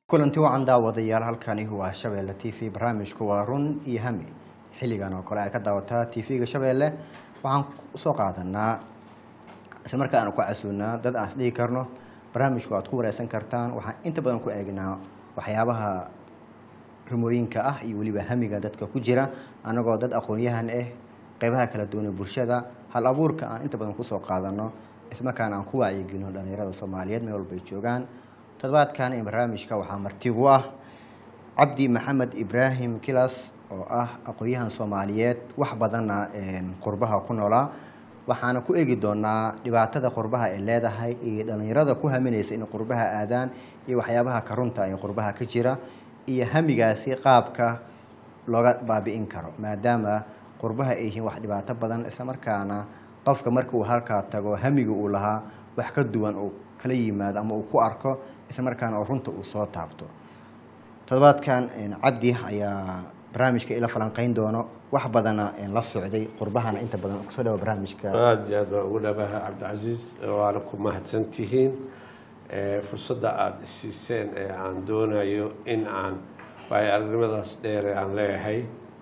kulanti wacan daawadayaal halkani waa shabeelle t v barnaamijku waa run iyo hami xilligan oo kale ay ka daawataa t v-ga shabeelle waxaan usoo qaadanaa isla markaa aan ku casuunaa dad aan isdhigi karno barnaamijku aad ku wareysan kartaan waxaan inta badan ku eegnaa waxyaabaha rumooyinka ah iyo weliba hamiga dadka ku jira anagoo dad aqoon-yahan ah qeybaha kala duwanee bulshada hal abuurka aan inta badan kusoo qaadano ismarkaana aan ku wacyigelino dhalinyarada soomaaliyeed meel walba ay joogaan toddobaadkan ee barnaamijka waxaa martigu ah cabdi maxamed ibraahim kilas oo ah aqoon-yahan soomaaliyeed wax badanna qurbaha ku noolaa waxaana ku eegi doonaa dhibaatada qurbaha ay leedahay iyo dhalinyarada ku haminaysa in qurbaha aadaan iyo waxyaabaha karunta ee qurbaha ka jira iyo hamigaasi qaabka looga baabi'in karo maadaama qurbaha ay yihiin wax dhibaato badan islamarkaana qofka marka uu halkaa tago hamiga uu lahaa wax ka duwan uu kala yimaado ama uu ku arko islamarkaana oo runta uu soo taabto toddobaadkan cabdi ayaa barnaamijka ila falanqeyn doono wax badana la socday qurbahana inta badan kusoo dhawa barnaamijka aada iyo aad baan ugu dhabaha cabdicasiis waana ku mahadsan tihiin fursadda aada isiiseen ee aan doonayo in aan waayo aragnimadaas dheere aan leeyahay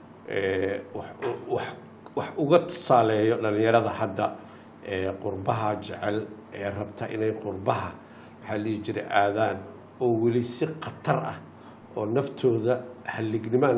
wax uga tusaaleeyo dhalinyarada hadda qurbaha jecel ee rabta inay qurbaha maxaa lihi jiray aadaan oo weli si khatar ah oo naftooda halignimo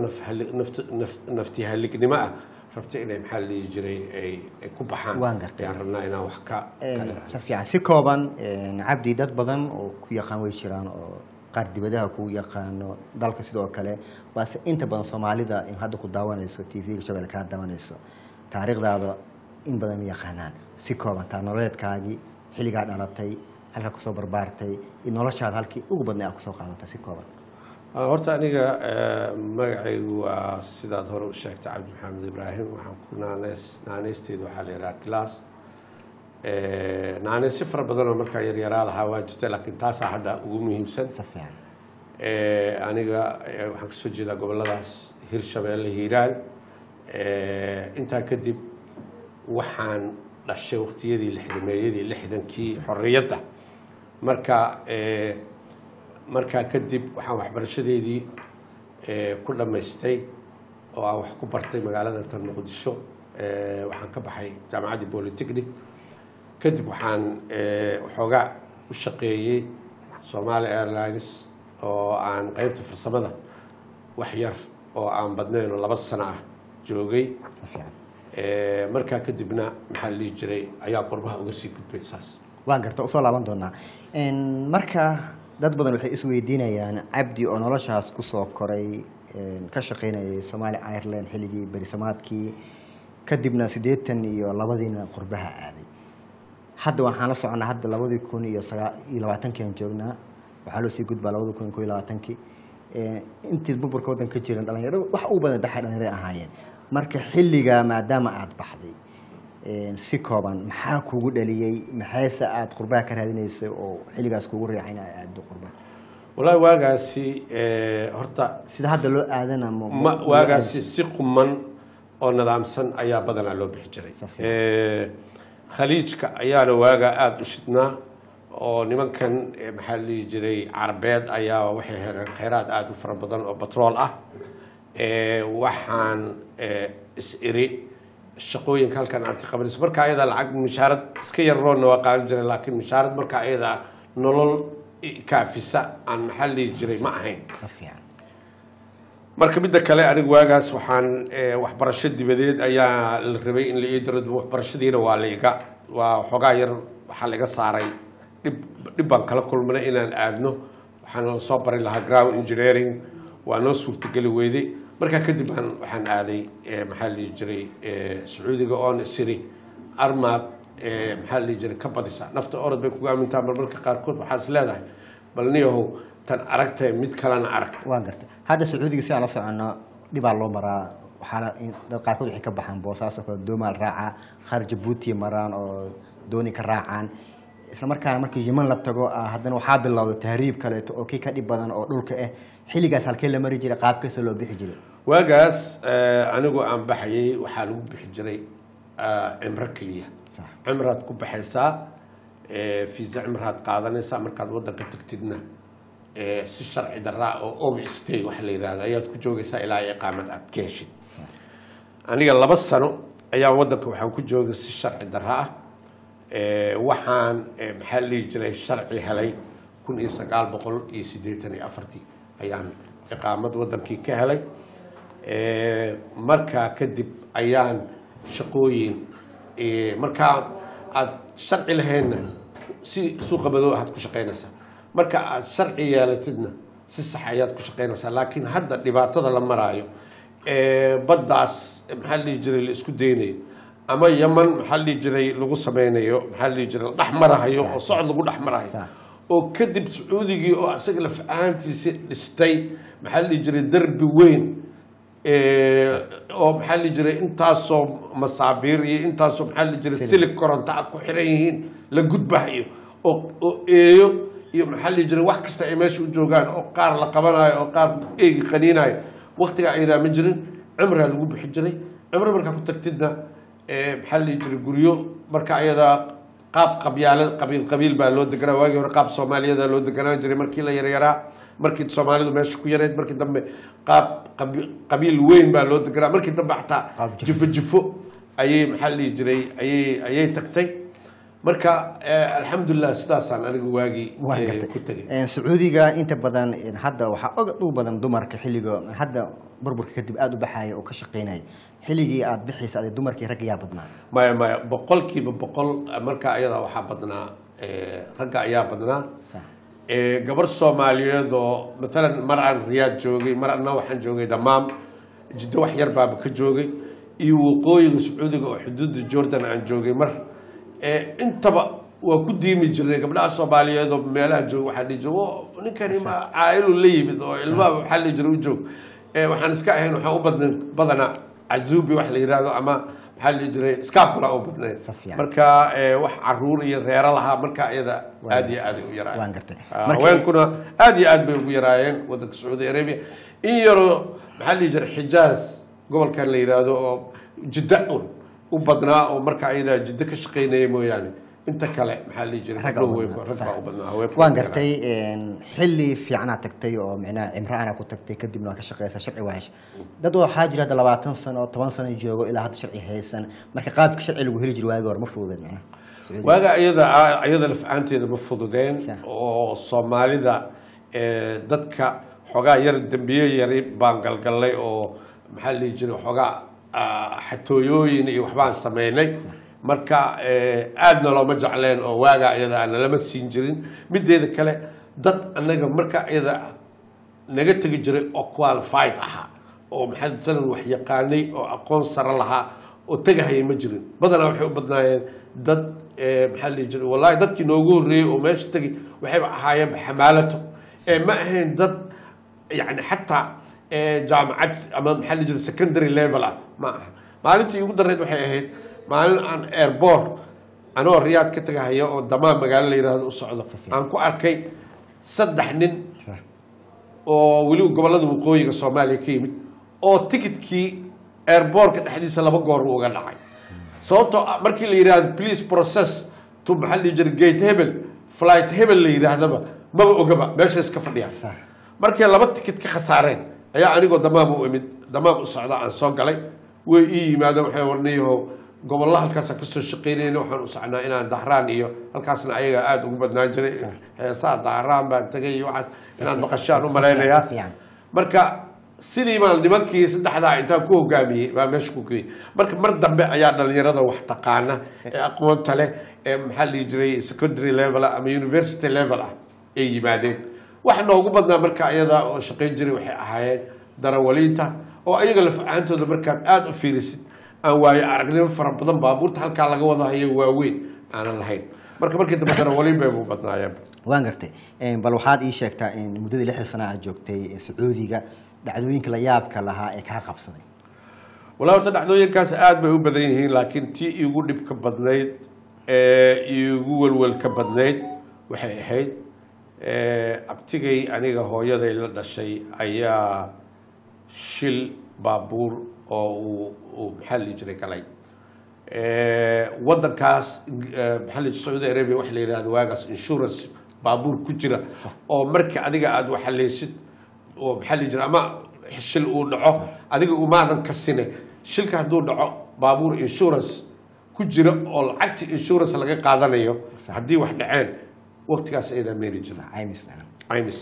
nafti halignimo ah rabta inay maxaa lihi jiray ay ku baxaan Waan gartay. ayaan rabnaa inaan wax ka si fiican si kooban cabdi dad badan oo ku yaqaan way jiraan oo qaar dibadaha ku yaqaano dalka sidoo kale waase inta badan soomaalida in hadda ku daawanayso t v-ga shabelle kaa daawanayso taariikhdaada in badan ma yaqaanaan si kooban taa nololeedkaagii xilligaa dhalatay halkaa kusoo barbaartay iyo noloshaada halkii ugu badnay aad kusoo qaadatay si kooban Ah, horta aniga eh, magacaygu waa sidaad hore u sheegtay cabdi maxamed ibraahim waxaan ku naaneys naaneysteedu waxaa la yidhaha class naaneysyo fara badanoo markaa yaryaraa lahaa waa jirta laakiin taasaa hadda ugu muhiimsan si fiican Eh, aniga eh, waxaan kasoo jeedaa goboladaas hirshabeelle hiiraan Eh, intaa kadib waxaan dhashay waqtiyadii lixdameeyadii lixdankii xorriyadda marka eh, markaa kadib waxaan waxbarashadeedii eh, ku dhammaystay oo aan wax ku bartay magaalada tan muqdisho Eh, waxaan ka baxay jaamacaddii polytechnic kadib waxaan eh, waxoogaa u shaqeeyey somali airlines oo aan qeybta farsamada wax yar oo aan badnayn oo laba sano ah joogay si fiican Eh, markaa kadibna maxaa la dhihi jiray ayaa qurbaha uga sii gudbay saas waan garta usoo laaban doonaa marka dad badan waxay isweydiinayaan cabdi oo noloshaas kusoo koray ka shaqaynayay somaali ireland xilligii berisamaadkii kadibna siddeetan iyo labadiina qurbaha aaday hadda waxaan la soconnaa hadda labadii kun iyo sagaa iyo labaatankii aan joognaa waxaa loo sii gudbaa labadii kun iyo ko iyo labaatankii intii burburka waddanka ka jiran dhalinyaro wax u badan baxay dhalinyaro ahaayeen marka xilligaa maadaama aada baxday si kooban maxaa kugu dhaliyey maxayse aada qurbaha ka raadinaysay oo xilligaas kugu riixay in ay aado qurbaha wallaahi waagaasi eh, horta sida hadda loo aadana ma- ma waagaasi si quman oo nidaamsan ayaa badanaa loo bixi jiray Safiya. Eh, khaliijka ayaana waagaa aada u shidnaa oo nimankan eh, maxaa la dhihi jiray carabeed ayaa waxay heleen kheyraad aada u fara badan oo batrool ah Eh, waxaan eh, is-iri shaqooyinka halkan aad ka qabanayso marka ayada lacag mishaarad iska yar roonna waa qaadan jiray laakiin mishaarad marka ayada nolol i- kaafisa aan maxaa la dhihi jiray ma ahayn si fiican marka midda kale anigu waagaas waxaan eh, waxbarasho dibadeed ayaa la rabay in la ii diro waxbarashadiina waa laiga waa xoogaa yar waxaa laiga saaray dhib dhib baan kala kulmanay inaan aadno waxaana la soo bari lahaa ground engineering waa noo suurtageli weyday markaa kadib baan waxaan aaday eh, maxaa la dhihi jiray eh, sacuudiga oon isiri armaad eh, maxaa la dhihi jiray ka badisa nafta orod bay kugu aamintaa marmarka qaarkood waxaa is leedahay bal niyahow tan aragtay mid kalena arag waan garta hadda sacuudiga si aan la socono dhibaa loo maraa waxaana in- dad qaarkood waxay ka baxaan boosaas oo kale doomaal raaca qaar jabuuti maraan oo dooni ka raacaan isla markaana markii yeman la tago ah, haddana waxaa bilowday tahriib kaleeto oo kii ka dhib badan oo dhulka ah xilligaas halkee la mari jiray qaab kasta loo bixi jiray waagaas eh, anigu aan baxayay waxaa lagu bixi jiray ah, cimro keliya Sax. cimraad ku baxaysaa eh, fiisa cimraad qaadanaysaa markaad waddanka tagtidna eh, si sharci daraa oo overstay waxa la yidhahda ayaad ku joogaysaa ilaa iqaamad aad ka heshid aniga laba sano ayaa wadanka waxaan ku joogay si sharci dara ah Eh, waxaan eh, maxaa la dhihi jiray sharci helay kun iyo sagaal boqol iyo siddeetan iyo afartii ayaan iqaamad wadankii ka helay Eh, markaa kadib ayaan shaqooyin eh, markaa aad sharci lahaynna si suuqa madow aad ku shaqaynaysaa marka aad sharci yeelatidna si sax ayaad ku shaqaynaysaa laakiin hadda dhibaatada la maraayo eh, baddaas maxaa la dhihi jiray la isku daynayo ama yaman maxaa la dhihi jiray lagu sameynayo maxaa la dhihi jiray la dhex marahayo oo socod lagu dhex marahayo Sax. oo kadib sacuudigii oo isaga laf ahaantiisi dhistay maxaa la dhihi jiray derbi weyn eh, oo maxaa la dhihi jiray intaasoo masaabiir iyo intaasoo maxaa la dhihi jiray silig koronto ah ku xiran yihiin la gudbahayo oo oo eeyo iyo maxaa la dhihi jiray wax kasta ay meesha u joogaan oo qaar la qabanayo oo qaar eegi qaniinayo waqtiga aydaa ma jirin cimraa lagu bixi jiray cimro markaa ku tagtidna eh, maxaa la dhihi jiray guryo marka ayadaa qaab qabyaala qabiil qabiil baa loo deganaa waagii hore qaab soomaaliyada loo deganaan jiray markii la yaryaraa markii soomaalidu meesha ku yareyd markii dambe qaab qabi- qabiil weyn baa loo deganaa markii dambe xataa Qaab jifo. jifo jifo ayay maxaa la dhihi jiray ayay ayay tagtay marka eh, alxamdulilah sidaasaan aniga waagii waan eh, gartay ku tegay Een, sacuudiga inta badan een, hadda waxaa og u badan dumarka xilliga hadda burburka kadib aada u baxaya oo ka shaqeynaya xilligii aada bixaysa ade dumarkii ragga yaa badnaa maya maya boqolkiiba boqol marka ayada waxaa badnaa eh, ragga ayaa badnaa Sax. Eh, gabar soomaaliyeed oo maalan mar aan riyaad joogay mar anna waxaan joogay damaam jiddo wax yar baaba ka joogay iyo waqooyiga sacuudiga oo xuduudda jordan aan joogay mar Eh, intaba waa ku diimi jirnay gabdhaha soomaaliyeed oo meelaha jooga waxaa dhihi jiray "Wo, ninkani ma caa'ilu la yimid oo ilmaha waxaa dhihi jiray u joog Eh, waxaan iska ahayn waxaan u badnayn badanaa cazuubi wax la yidhaahdo ama maxaa la dhihi jiray scapula u badnayn Si fiican. marka eh, wax caruur iyo reero lahaa marka iyada aad iyo aad ay u yaraayeen waan gartay Ah, Markii- haweenkuna aad iyo aad bay ugu yaraayeen wadanka sacuudi arabia in yaroo maxaa la dhihi jiray xijaaz gobolkan la yidhaahdo oo jidda un u badnaa oo marka ayada jiddo ka shaqaynaya mooyaane inta kale maxaa la dhihi jiray Ragga u gabdhuhu way- badnaa, rag baa sax. u badnaa haweenku waan way gartay een, xilli fiicanaad tagtay oo micnaha cimraana ku tagtay kadibna waa ka shaqeysa sharci waa hesha dad waxaa jira hadda labaatan sano toban sano joogo ilaa hadda sharci haysan marka qaabka sharci lagu heli jiray waagi hore ma fududeed micnaha Sacuudiga. waaga iyada iyada laf-aanteeda ma fududeen Sax. oo soomaalida eh, dadka xoogaa yar dembiye yari baan galgallay oo maxaa la dhihi jiray xoogaa ah, xatooyooyin iyo waxbaan sameynay marka eh, aadna looma jecleen oo waaga iyada aan nalama siin jirin mideeda kale dad annaga marka iyada naga tegi jiray oo qualified ahaa oo maxaa matalan wax yaqaanay oo aqoon sare lahaa oo tegahaya ma jirin badanaa waxay u badnaayeen dad eh, maxaa la dhihi jiray wallahi dadkii noogu horreeyey oo meesha tegi waxayba ahaayeen xamaalato ee ma ahayn dad yani xataa eh, jaamacad ama maxaa la dhihi jiray secondary level ah ma aha maalintii ugu darreyd waxay ahayd maalin aan airport anoo riyaad ka tegahaya oo damaan magaalo la yidhaahdo u socdo aan ku arkay saddex nin Sax. oo weliba gobollada waqooyiga soomaaliya ka yimid oo tikitkii airbortka dhexdiisa laba goor uu uga dhacay sababtoo ah markii la yidhaahdo police process to maxaa la dhihi jiray gate hebel flight hebel la yidhaahdaba maba ogaba meesha iska fadhiya Sax. markay laba tikit ka khasaareen ayaa anigoo damaam u imid damaam u socda aan soo galay way ii yimaadeen waxay warniyahow gobollo halkaasaan kasoo shaqaynayna waxaan u socnaa inaan dahraan iyo halkaasna ayaga aada ugu badnaan jiray heesaa dahraan baan tegay iyo waxaas inaan maqashaan u malaynayaa Fiican. marka sidii baan nimankii saddexdaa intaan ku hogaamiyey baa meesha ku geeyey marka mar dambe ayaa dhalinyarada wax taqaana ee aqoonta leh ee maxaa la dhihi jiray secondary level ah ama university level ah ay yimaadeen waxa noogu badnaa marka ayada oo shaqayn jiray waxay ahaayeen darawaliinta oo ayaga laf-ahaantooda markaad aada u fiirisid aan waayo aragnimo fara badan baabuurta halkaa laga wada hayo waaweyn aanan lahayn marka markii dambe darawaliin bay u badnaayeen waan gartay Een, bal waxaad ii sheegtaa in muddadii lixda sana aad joogtay ee sacuudiga dhacdooyinka la yaabka lahaa ee kaa qabsaday walaa horta dhacdooyinkaas aada bay u badan yihiin laakiin tii igu dhibka badnayd ee igu welwelka badnayd waxay ahayd ee, abtigay aniga hooyaday la dhashay ayaa shil baabuur oo uu uu maxaa la dhihi jiray galay Ee, wadankaas eh, maxaa la dhihi jiray sacuudi arabia waxa la yidhahdo waagaas insurance baabuur ku jira oo markii adiga aada waxaleysid oo maxaa la jira ama shil uu dhaco adiga umaadan ka sine shilka hadduu dhaco baabuur insurance ku jira oo lacagta insurance laga qaadanayo haddii wax dhaceen waqtigaas ayadaa meeri jira caymis macna caymis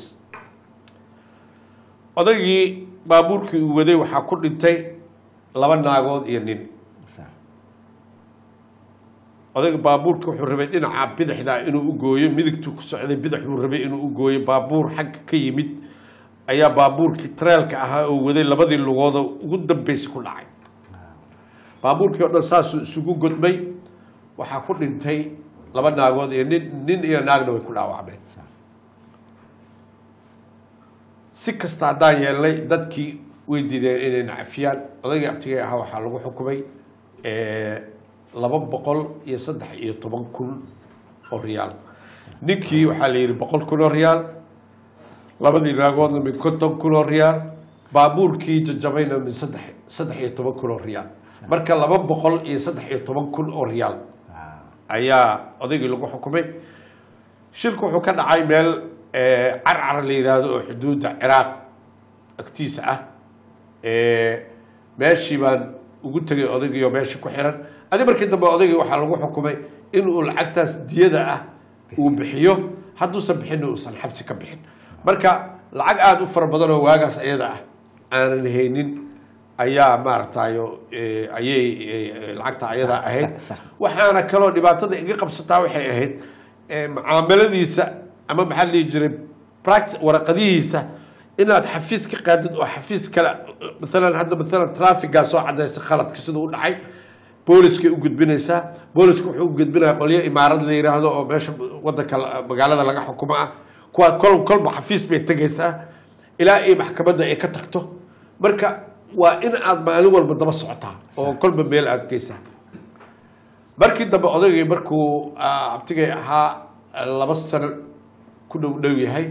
odaygii baabuurkii uu waday waxaa ku dhintay laba naagood iyo nin sax odayga baabuurka wuxuu rabay dhinaca bidixda inuu u gooyo midigtuu ku socday bidixbuu rabay inuu u gooyo baabuur xagga ka yimid ayaa baabuurkii tareelka ahaa oo waday labadii lugooda ugu dambeysay ku dhacay baabuurkii oo dhan saasuu isugu godmay waxaa ku dhintay laba naagood iyo nin nin iyo naagna way ku dhaawacmeen si kasta haddaan yeelnay dadkii way diideen inay nacafiyaan odaygii abtigay ahaa waxaa lagu xukumay laba boqol iyo saddex iyo toban kun oo riyaal ninkii waxaa la yidhi boqol kun oo riyaal labadii naagoodna min konton kun oo riyaal baabuurkii jajabayna min saddex saddex iyo toban kun oo riyaal marka laba boqol iyo saddex iyo toban kun oo riyaal ayaa odaygii lagu xukumay shilku wuxuu ka dhacay meel carcar la yidhaahdo oo xuduudda ciraaq agtiisa ah meeshii baan ugu tegay odaygii oo meeshii ku xiran adi markii dambe odaygii waxaa lagu xukumay inuu lacagtaas diyada ah uu bixiyo hadduusan bixinna uusan xabsi ka bixin marka lacag aada u fara badan oo waagaas iyada ah aanan haynin ayaa maaragtayo ayay lacagta ayadaa ahayd sax, sax. waxaana kaloo dhibaatada iga qabsataa waxay ahayd mucaamaladiisa ama maxaa la dhihi jiray pract waraqadihiisa inaad xafiis ka qaadid oo xafiis kale maalan hadda maalan traffigaa soo cadaysa khaladka siduu u dhacay booliskay u gudbinaysaa booliska wuxuu u gudbinaya qolyo imaarad la yidhaahdo oo meesha wadanka la- magaalada laga xukumo ah kuwaa kol kolba xafiis bay tegaysaa ilaa ay maxkamadda ay ka tagto marka waa in aad maalin walba daba socotaa oo kolba meel aad geysaa markii dambe odaygii markuu ah, abtigay ahaa laba sano ku dhow dhow yahay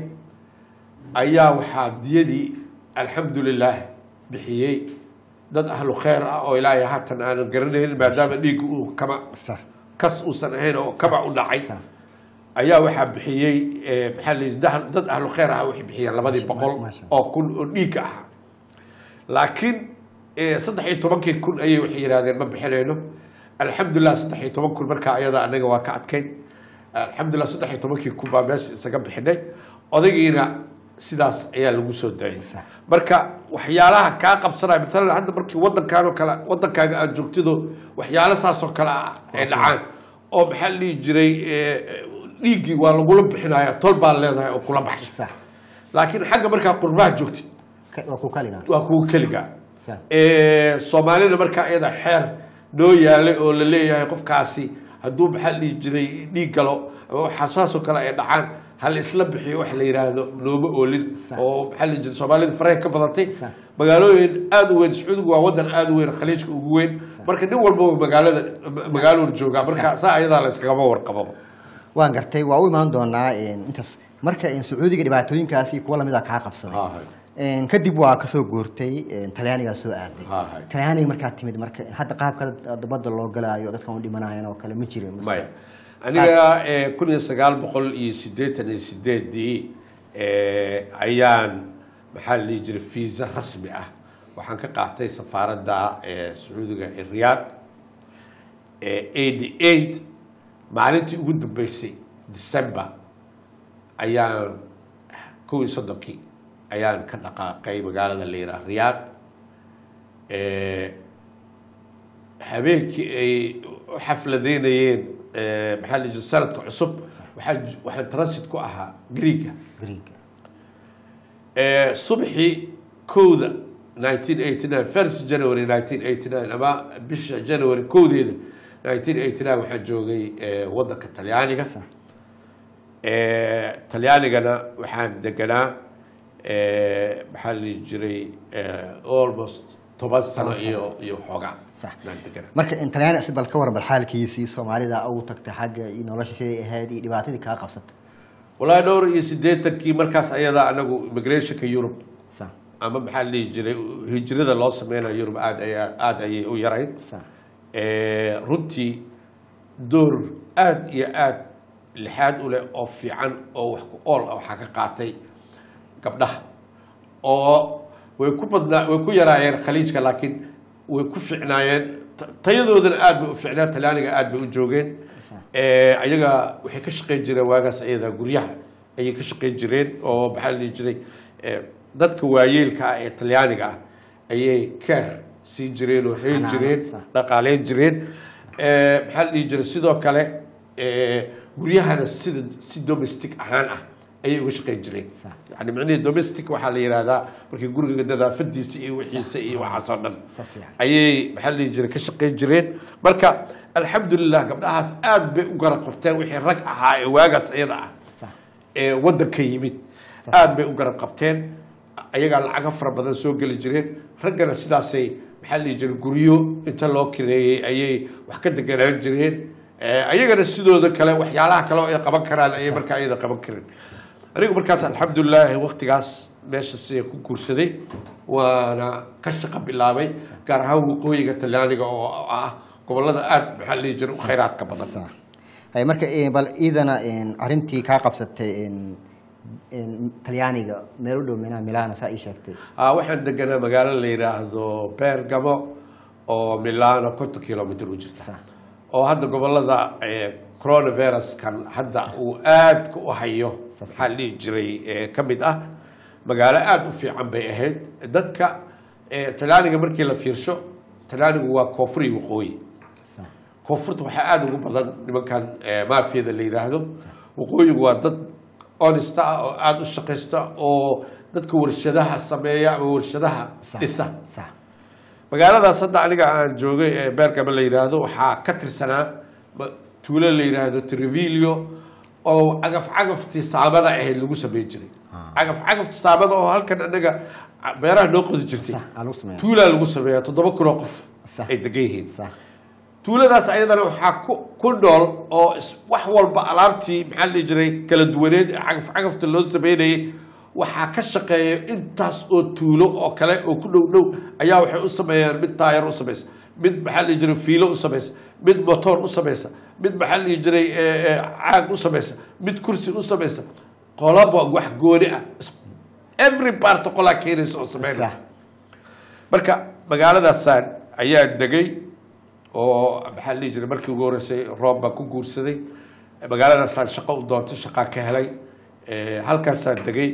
ayaa waxaa diyadii alxamdulilaah bixiyey dad ahlu khayr ah oo ilaahay haatan aanan garanaynin maadaama dhiigga uu kama sax kas uusan ahayn oo kama u dhacay sax ayaa waxaa bixiyey eh, maxaa la yidhi dah- dad ahlu khayr ah waxay bixiyeen labadii boqol Masha oo kun oo dhiigga ahaa laakiin eh, saddex iyo tobankii kun ayay waxay yidhahdeen ma bixinayno alxamdulilah saddex iyo toban kun markaa ayada anaga waa ka adkayn alxamdulilah saddex iyo tobankii kun baa meesha isaga bixinay odaygiina sidaas ayaa lagu soo daayay Sax. marka waxyaalaha kaa qabsanaya maalan hadda markii wadankaan oo kale wadankaaga aad joogtido waxyaalo saas oo kale ah ay dhacaan oo maxaa la dhihi jiray eh, dhiiggii waa lagula bixinaya tol baad leedahay oo kula baxsha sax laakiin xagga markaa qurbaha joogtid Ka- waa ku kaligaa waa kuwa keligaa sax Eh, soomaalida markaa iyada xeer noo yaalay oo la leeyahay qofkaasi hadduu maxaa la dhihi jiray dhiig galo ama waxaa saasoo kale ay dhacaan hal isla bixiyo wax la yidhaahdo nooma oolin Sax. oo maxaa la dhihi jiray soomaalida faraha ka badatay Sax. magaalooyin aada u weyn sacuudigu waa wadan aada u weyn khaliijka ugu weyn marka nin walbaba magaalada magaaluu joogaa marka saa ayadaa la iskagama warqababa waan gartay waa u imaan doonaa een, intaas marka een, sacuudiga dhibaatooyinkaasi kuwa lamid a kaa qabsaday Ha, hay. Een, kadib waa kasoo guurtay een, talyaanigaa soo aaday Ha, hay. talyaaniga markaa timid marka hadda qaabka dabada loo galaayo dadkan u dhimanayan oo kale ma jirin mise? maya aniga eh, kun iyo sagaal boqol iyo siddeetan iyo sideedii eh, ayaan maxaa la dhihi jiray fiisa rasmi ah waxaan ka qaatay safaaradda eh, sacuudiga ee riyaad eighty eight maalintii ugu dambeysay december ayaan kow iyo soddonkii ayaan ka dhaqaaqay magaalada la yidhaha riyaad Eh, habeenkii ay u xafladeynayeen eh, maxaa la jiray sanadka cusub waxaa j- waxaan transit ku ahaa greega Greek. Eh, subxii kowda 1989 first january 1989 ama bisha january kowdeeda 1989 waxaan joogay eh, wadanka talyaaniga Sax. Eh, talyaanigana waxaan deganaa eh, maxaa la dhihi jiray eh, almost toban sano Toban sano. iyo iyo xoogaa Sax. baan deganaa marka in talyaani si bal ka waran bal xaalkiisii soomaalida ugu tagtay xagga iyo nolosha siday ahayd iyo dhibaatadii kaa qabsatay walaahi dhowr iyo siddeetankii markaas ayada anagu immigrationka yurub sax ama maxaa la dhihi jiray hijrada loo sameynayo yurub aad ayaa aada ayay u yarayd sax Eh, runtii door aada iyo aada lixaad u leh oo fiican oo wax ku ool ah waxaa ka qaatay gabdhaha oo way ku badnaa way ku yaraayeen khaliijka laakiin way ku ficnaayeen ta- tayadoodana aad bay u ficnaa talaaniga aad bay u joogeen Eh, ayaga waxay ka shaqayn jireen waagaas ayada guryaha ayay ka shaqayn jireen oo maxaa la dhihi jiray eh, dadka waayeelka ah ee talyaaniga ah ayay keer siin jireen oo hayn Xanaano, jireen sax. dhaqaaleyn jireen Eh, maxaa la dhihi jiray sidoo kale eh, guryahana sida si domestic ahaan ah ayay uga shaqayn jireen Sax. yani micnihii domestic waxaa la yidhahdaa markii guriga nadaafadiisa iyo wixiisa iyo waxaasoo dhan Si fiican. ayay maxaa la dhihi jiray ka shaqayn jireen marka alxamdulilah gabdhahaas aad bay u garab qabteen wixii rag ahaa ee waagaas iyada ah sax ee waddanka yimid aad bay u garab qabteen ayagaa lacaga fara badan soo geli jireen raggana sidaasay maxaa la dhihi jiray guryo inta loo kireeyey ayay wax ka deganaan jireen Eh, ayagana sidooda kale waxyaalaha kale oo ay qaban karaan ayay markaa iyada qaban kareen anigu markaas alxamdulilah waqtigaas meeshaas ayaan ku guursaday waana ka shaqo bilaabay gaar ahaan waqooyiga talyaaniga oo ah gobolada aad maxaa la dhihi jiray u khayraadka badan sax hay marka eh, bal iidana een, arrintii kaa qabsatay een, een, talyaaniga meel u dhow mina milano saa ii sheegtay Ah, waxaan deganaa magaalo la yidhaahdo bergamo oo milano konton kilomitr u jirta Sax. oo hadda gobolada eh, coronaviruskan hadda uu aadka u hayo maxaa la dhihi jiray eh, ka mid ah magaalo aada u fiican bay ahayd dadka eh, talyaaniga markii la fiirsho talyaanigu waa koonfur iyo waqooyi sax koonfurta waxaa aada ugu badan nimankan eh, maafiyada la yidhaahdo waqooyigu waa dad honesta ah oo aada u shaqaysta oo dadka warshadaha sameeya ama warshadaha sax dhisa sax magaaladaas hadda aniga aan joogay ee beergama la yidhaahdo waxaa ka tirsanaa ma- tuulo la yidhaahdo trevilio oo cagaf cagaftii saamada ahayd lagu sameyn jiray cagaf cagafti saamada oo halkan anaga beeraha noo qodi jirtay sax aa lagu sameeya tuulaa lagu sameeyaa toddoba kun oo qof Sax. ay degan yihiin sax tuuladaas ayadana waxaa ku ku nool oo is- wax walba alaabtii maxaa la dhihi jiray kala duwaneed ee cagaf cagafta loo sameynayay waxaa ka shaqeeya intaas oo tuulo oo kale oo ku dhow dhow ayaa waxay u sameeyaan mid taayar u samaysa mid maxaa la dhihi jiray fiilo u samaysa mid motoor u samaysa mid maxaa la dhihi jiray eh, eh, caag u samaysa mid kursi u samaysa qolaba wax gooni ah Is- every part qolaa keenaysa oo sameynaysa sax marka magaaladaasaan ayaa degay oo maxaa la dhihi jiray markii ugu horreysay roob baan ku guursaday magaaladaasaan shaqo u doontay shaqaa ka helay Eh, halkaasaan degay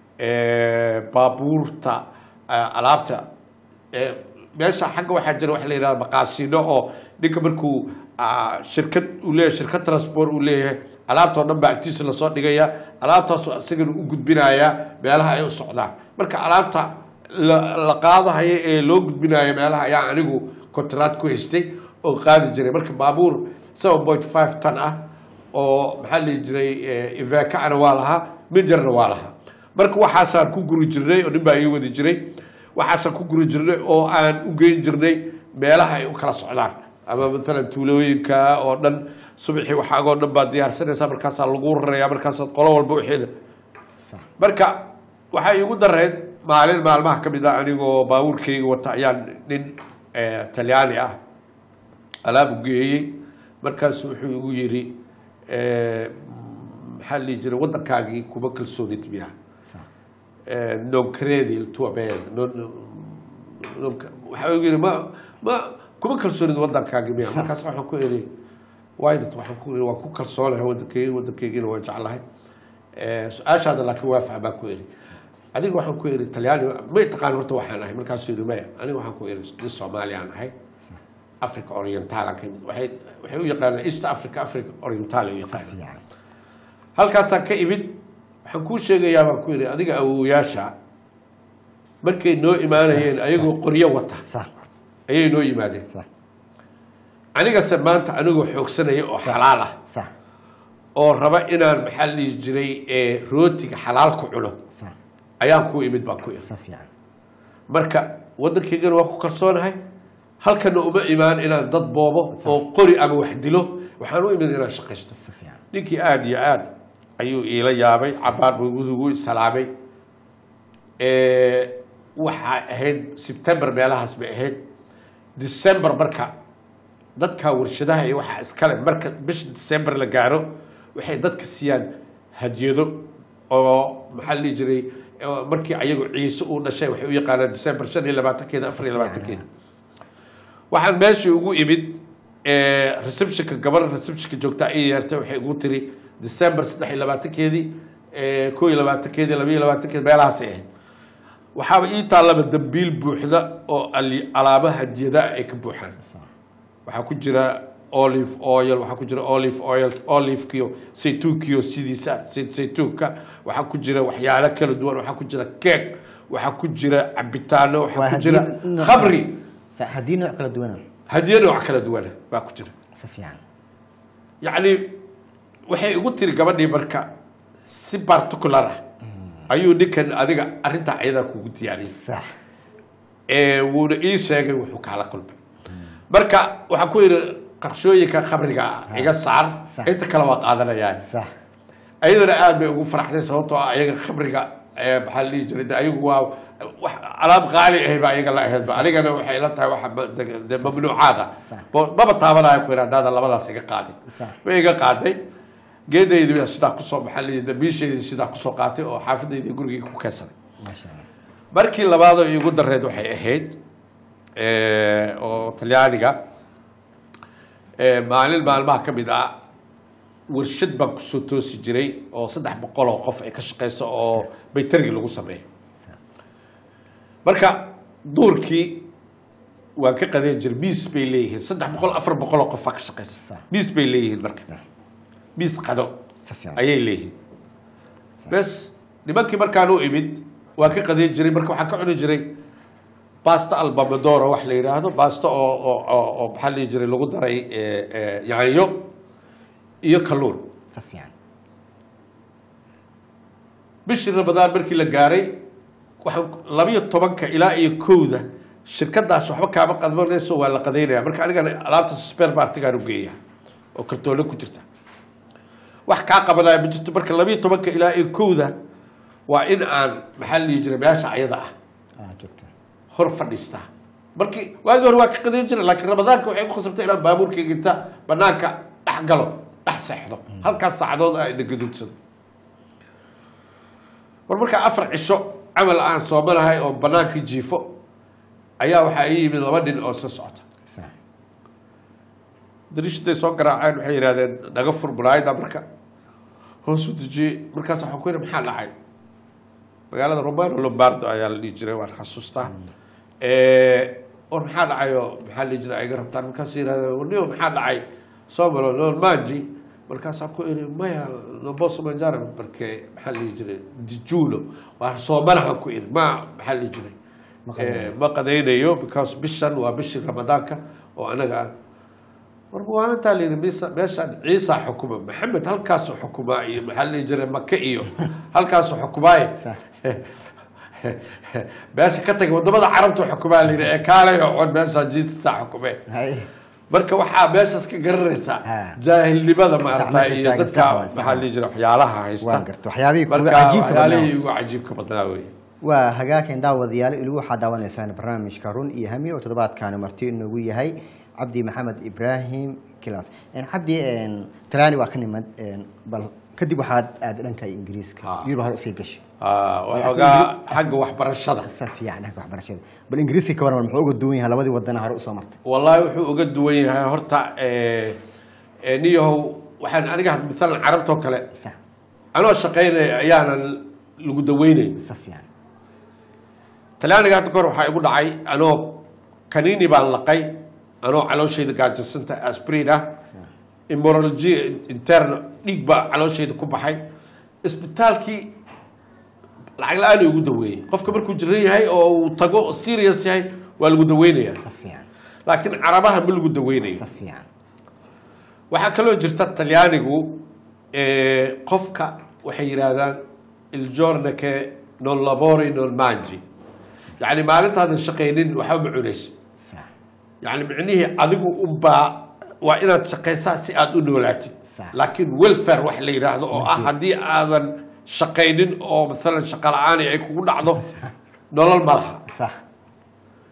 Eh, baabuurta eh, alaabta Eh, meesha xagga waxaa jira waxa la yidhahda maqaasino oo ninka markuu ah, shirkad uu leeyahay shirkad transport uu leeyahay alaabtoo dhan baa agtiisa lasoo dhigaya alaabtaasoo isagana u gudbinaya meelaha ay u socdaan marka alaabta la la qaadahayo ee loo gudbinayo meelaha ayaa anigu contract ku haystay oo qaadi jiray marka baabuur seven point five ton ah oo maxaa la dhihi jiray ivakacna waa lahaa minjarna waa lahaa marka waxaasaan ku guri jirnay oo nin baa ii wadi jiray waxaasaan ku guri jirnay oo aan u geyn jirnay meelaha ay u kala socdaan ama matalan tuulooyinka oo dhan subaxii waxaagoo dhan baad diyaarsanaysaa markaasaa lagu rarayaa markaasaad qolo walba waxeeda sax marka waxay igu dareed maalin maalmaha ka mid ah anigoo baabuurkayga wata ayaan nin eh, talyaani ah alaab u geeyey markaasu wuxuu igu yidhi eh, maxaa la dhihi jiray waddankaagii kuma kalsoonid miyaa sax Eh, non credi il tuo paese non, non, waxaa igu yidhi ma ma kuma kalsoonid waddankaagii miyaa markaas waxaan ku idhi wynat waxaan ku idhi waan ku kalsoonahay waddankeyga waddankeygiina waan jeclahay Eh, su-aashaada laakiin waa fahmaan ku idhi adiga waxaan ku idhi talyaani ma taqaan horta waxaan ahay markaasuu yidhi maya aniga waxaan ku idhi nin soomaaliyaan ahay africa orientalan ka imid waxay waxay u yaqaanaan east africa africa oriental ay u yaqaanaan fiican halkaasaan ka imid waxaan kuu sheegayaa baan ku yidhi adiga awowayaasha markay noo imaanayeen ayagoo qoryo wata sax ayay noo yimaadeen sax anigase maanta anigoo xoogsanaya oo xalaal ah sax oo raba inaan maxaa la dhihi jiray eh, rootiga xalaal ku cuno sax ayaan ku imid baan ku imid sax fiican marka waddankaygana waa ku kalsoonahay halkana uma imaan inaan dad boobo oo qori ama wax dilo waxaan u imid inaan shaqaysto sax fiican ninkii aada iyo aada ayuu iila yaabay cabaar buu gudugu salaamay waxaa ahayd sebtember meelahaas bay ahayd december marka dadka warshadaha iyo waxaa iskale marka bisha december la gaaro waxay dadka siiyaan hadiyado oo maxaa la dhihi jiray oo markii ayagu ciise uu dhashay waxay u yaqaanaan december shan iyo labaatankeeda afar iyo labaatankeeda waxaan meeshii ugu imid eh, receptionka gabar receptionka joogta ay yeertay waxay ugu tiri december saddex iyo labaatankeedii eh, koo iyo labaatankeedii laba iyo labaatankeedi meelahaasay ahayd waxaaba ii taallaba dambiil buuxda oo ali- alaaba hadiyada ay ka buuxaan waxaa ku jira olive oil waxaa ku jira olive oil olivekiyo saytuunkiyo sidiisa say- saytuunka waxaa ku jira waxyaalo kala duwan waxaa ku jira keeg waxaa ku jira cabitaano waxaa Waa ku jira hadiyad nooc- khamri Sa- haddii nooc kala duwana hadiyo nooc kala duwana baa ku jira si fiican yacni waxay igu tiri gabadhii marka si particular ah ayuu ninkan adiga arrintaa ayadaa kugu diyaariyay sax ee wuuna ii sheegay wuxuu kaala kulmay marka waxaan ku yidhi qarshooyinka khamriga ah iga saar Sax. inta kale waa qaadanayaa sax ayadana aad bay ugu faraxday sababtoo ah ayaga khamriga ee maxaa la dhihi jiray de ayagu waa wax alaab qaali ahay baa iyaga la ahaydba anigana waxay ila tahay waxa ma- de- de mamnuucaada Sax. Bo- maba taabanayo ku yidhi haddaada labadaas iga qaadin Sax. way iga qaaday geedaydi baa sidaa kusoo maxaa la dhihi dambiishaydii sidaa kusoo qaatay oo xaafadaydii gurigii ku keensaday maasha allah markii labaadoo iigu dareed waxay ahayd eh, oo talyaaniga eh, maalin maalmaha ka mid ah warshad baan kusoo toosi jiray oo saddex boqol oo qof ay ka shaqeyso oo baytargi lagu sameeyo marka duurkii waan ka qadeen jiray miis bay leeyihiin saddex boqol afar boqol oo qof baa ka shaqeysa Sax. miis bay leeyihiin marka miis qado si fiican ayay leeyihiin bes nimankii markaan u imid waan ka qadayn jiray marka waxaan ka cuni jiray basta albamedoro wax la yidhaahdo basta oo oo oo- oo maxaa la dhihi jiray lagu daray eh, eh, yaanyo iyo kalluun si fiican bishii ramadaan markii la gaaray waxaan labiyo tobanka ilaa iyo kowda shirkadaas waxba kaama qadmanayso waa la qadaynaya marka anigana alaabta spare partigaan u geeya oo kartoole ku jirta wax kaa qabanaya ma jirto marka labiyo tobanka ilaa iyo kowda waa in aan maxaa la dhihi jiray meesha ayada ah aa joogta hor fadhiistaa markii waagii hore waa ka qadayn jiray laakiin ramadaanka waxay ku khasabtay inaan baabuurkayga inta banaanka dhex galo dhex seexdo halkaas saacadood ah ina gaduudsado war markaa afar cisho camal aan soomanahay oo banaanka jiifo ayaa waxaa ii yimid laba nin oo soo socota sax dariishaday soo garaaceen waxay yidhahdeen naga fur muraayada marka hoos u dejiyey markaas waxaan ku yidhi maxaa dhacay magaalada romano lombardo ayaa la dhihi jiray waan xasuustaa war maxaa dhacay oo maxaa la dhihi jiray ay iga rabtaan markaas yidhahdeen warniyo maxaa dhacay somalo non mangi markaasaan ku idhi maya non posso mangiare perché maxaa la dhihi jiray dijulo waa soomanaha ku idhi ma maxaa la dhihi jiray Ma qadaynayo. Eh, ma qadaynayo because bishan waa bishii ramadaanka oo anaga ah marka waa intaa la yidhi mise- meeshaan ciisa xukuma maxamed halkaasuu xukumaa iyo maxaa la dhihi jiray maka iyo halkaasuu xukumaaye Sax. meesha ka tagay wadamada carabtu xukumaa la yidhi ee kaalay oo cod meeshaa jiisa xukumee hay marka waxaa meeshaas ka garanaysaa Ha. jaahilnimada maarata meesha iyo taagan, dadka sax waay, sax maxaa la dhihi jiray waxyaalaha haysta waan garta waxyaabihii kuga marka cajiibka badnaa waxyaalihii ugu cajiibka badnaa wey waa hagaagkan daawadayaal ilu waxaa daawanaysaan barnaamijka run iyo hami oo toddobaadkaani marti inoogu yahay cabdi maxamed ibraahim kilas cabdi talaani waa ka nimad bal kadib waxaad aada dhanka ingiriiska Ha. yurub hore usii gashay Ah, waxoogaa xagga waxbarashada sa fiican dhanka waxbarashada bal ingiriiska ka waran muxuu uga duwan yahay labadii wadana hore usoo martay wallaahi wuxuu uga duwan yahay horta eh, eh, niyahow waxaan aniga had- maalan carabtoo kale sax anoo shaqaynaya ayaanan lagu daweynayn sa fiican talyaaniga hadda kahor waxaa igu dhacay anoo kaniini baan laqay anoo calooshayda gaajasanta asprin ah imorology interne dhiig baa calooshayda ku baxay isbitaalkii lacag la-aan ugu daweeyey qofka markuu jiran yahay oo uu tago oo serious yahay waa lagu daweynaya sa fiican laakiin carabaha ma lagu daweynayo sa fiican waxaa kaloo jirta talyaanigu eh, qofka waxay yidhaahdaan il giorno che non lavori non mangi yacni maalintaadan shaqaynin waxba ma cunaysid sax yacni micnihii adigu unbaa waa inaad shaqaysaa si aad u noolaatid Sax. laakiin welfare wax la yidhaahdo oo ah haddii aadan shaqaynin oo maalan shaqa la-aan ay kugu dhacdo nolol ma laha sax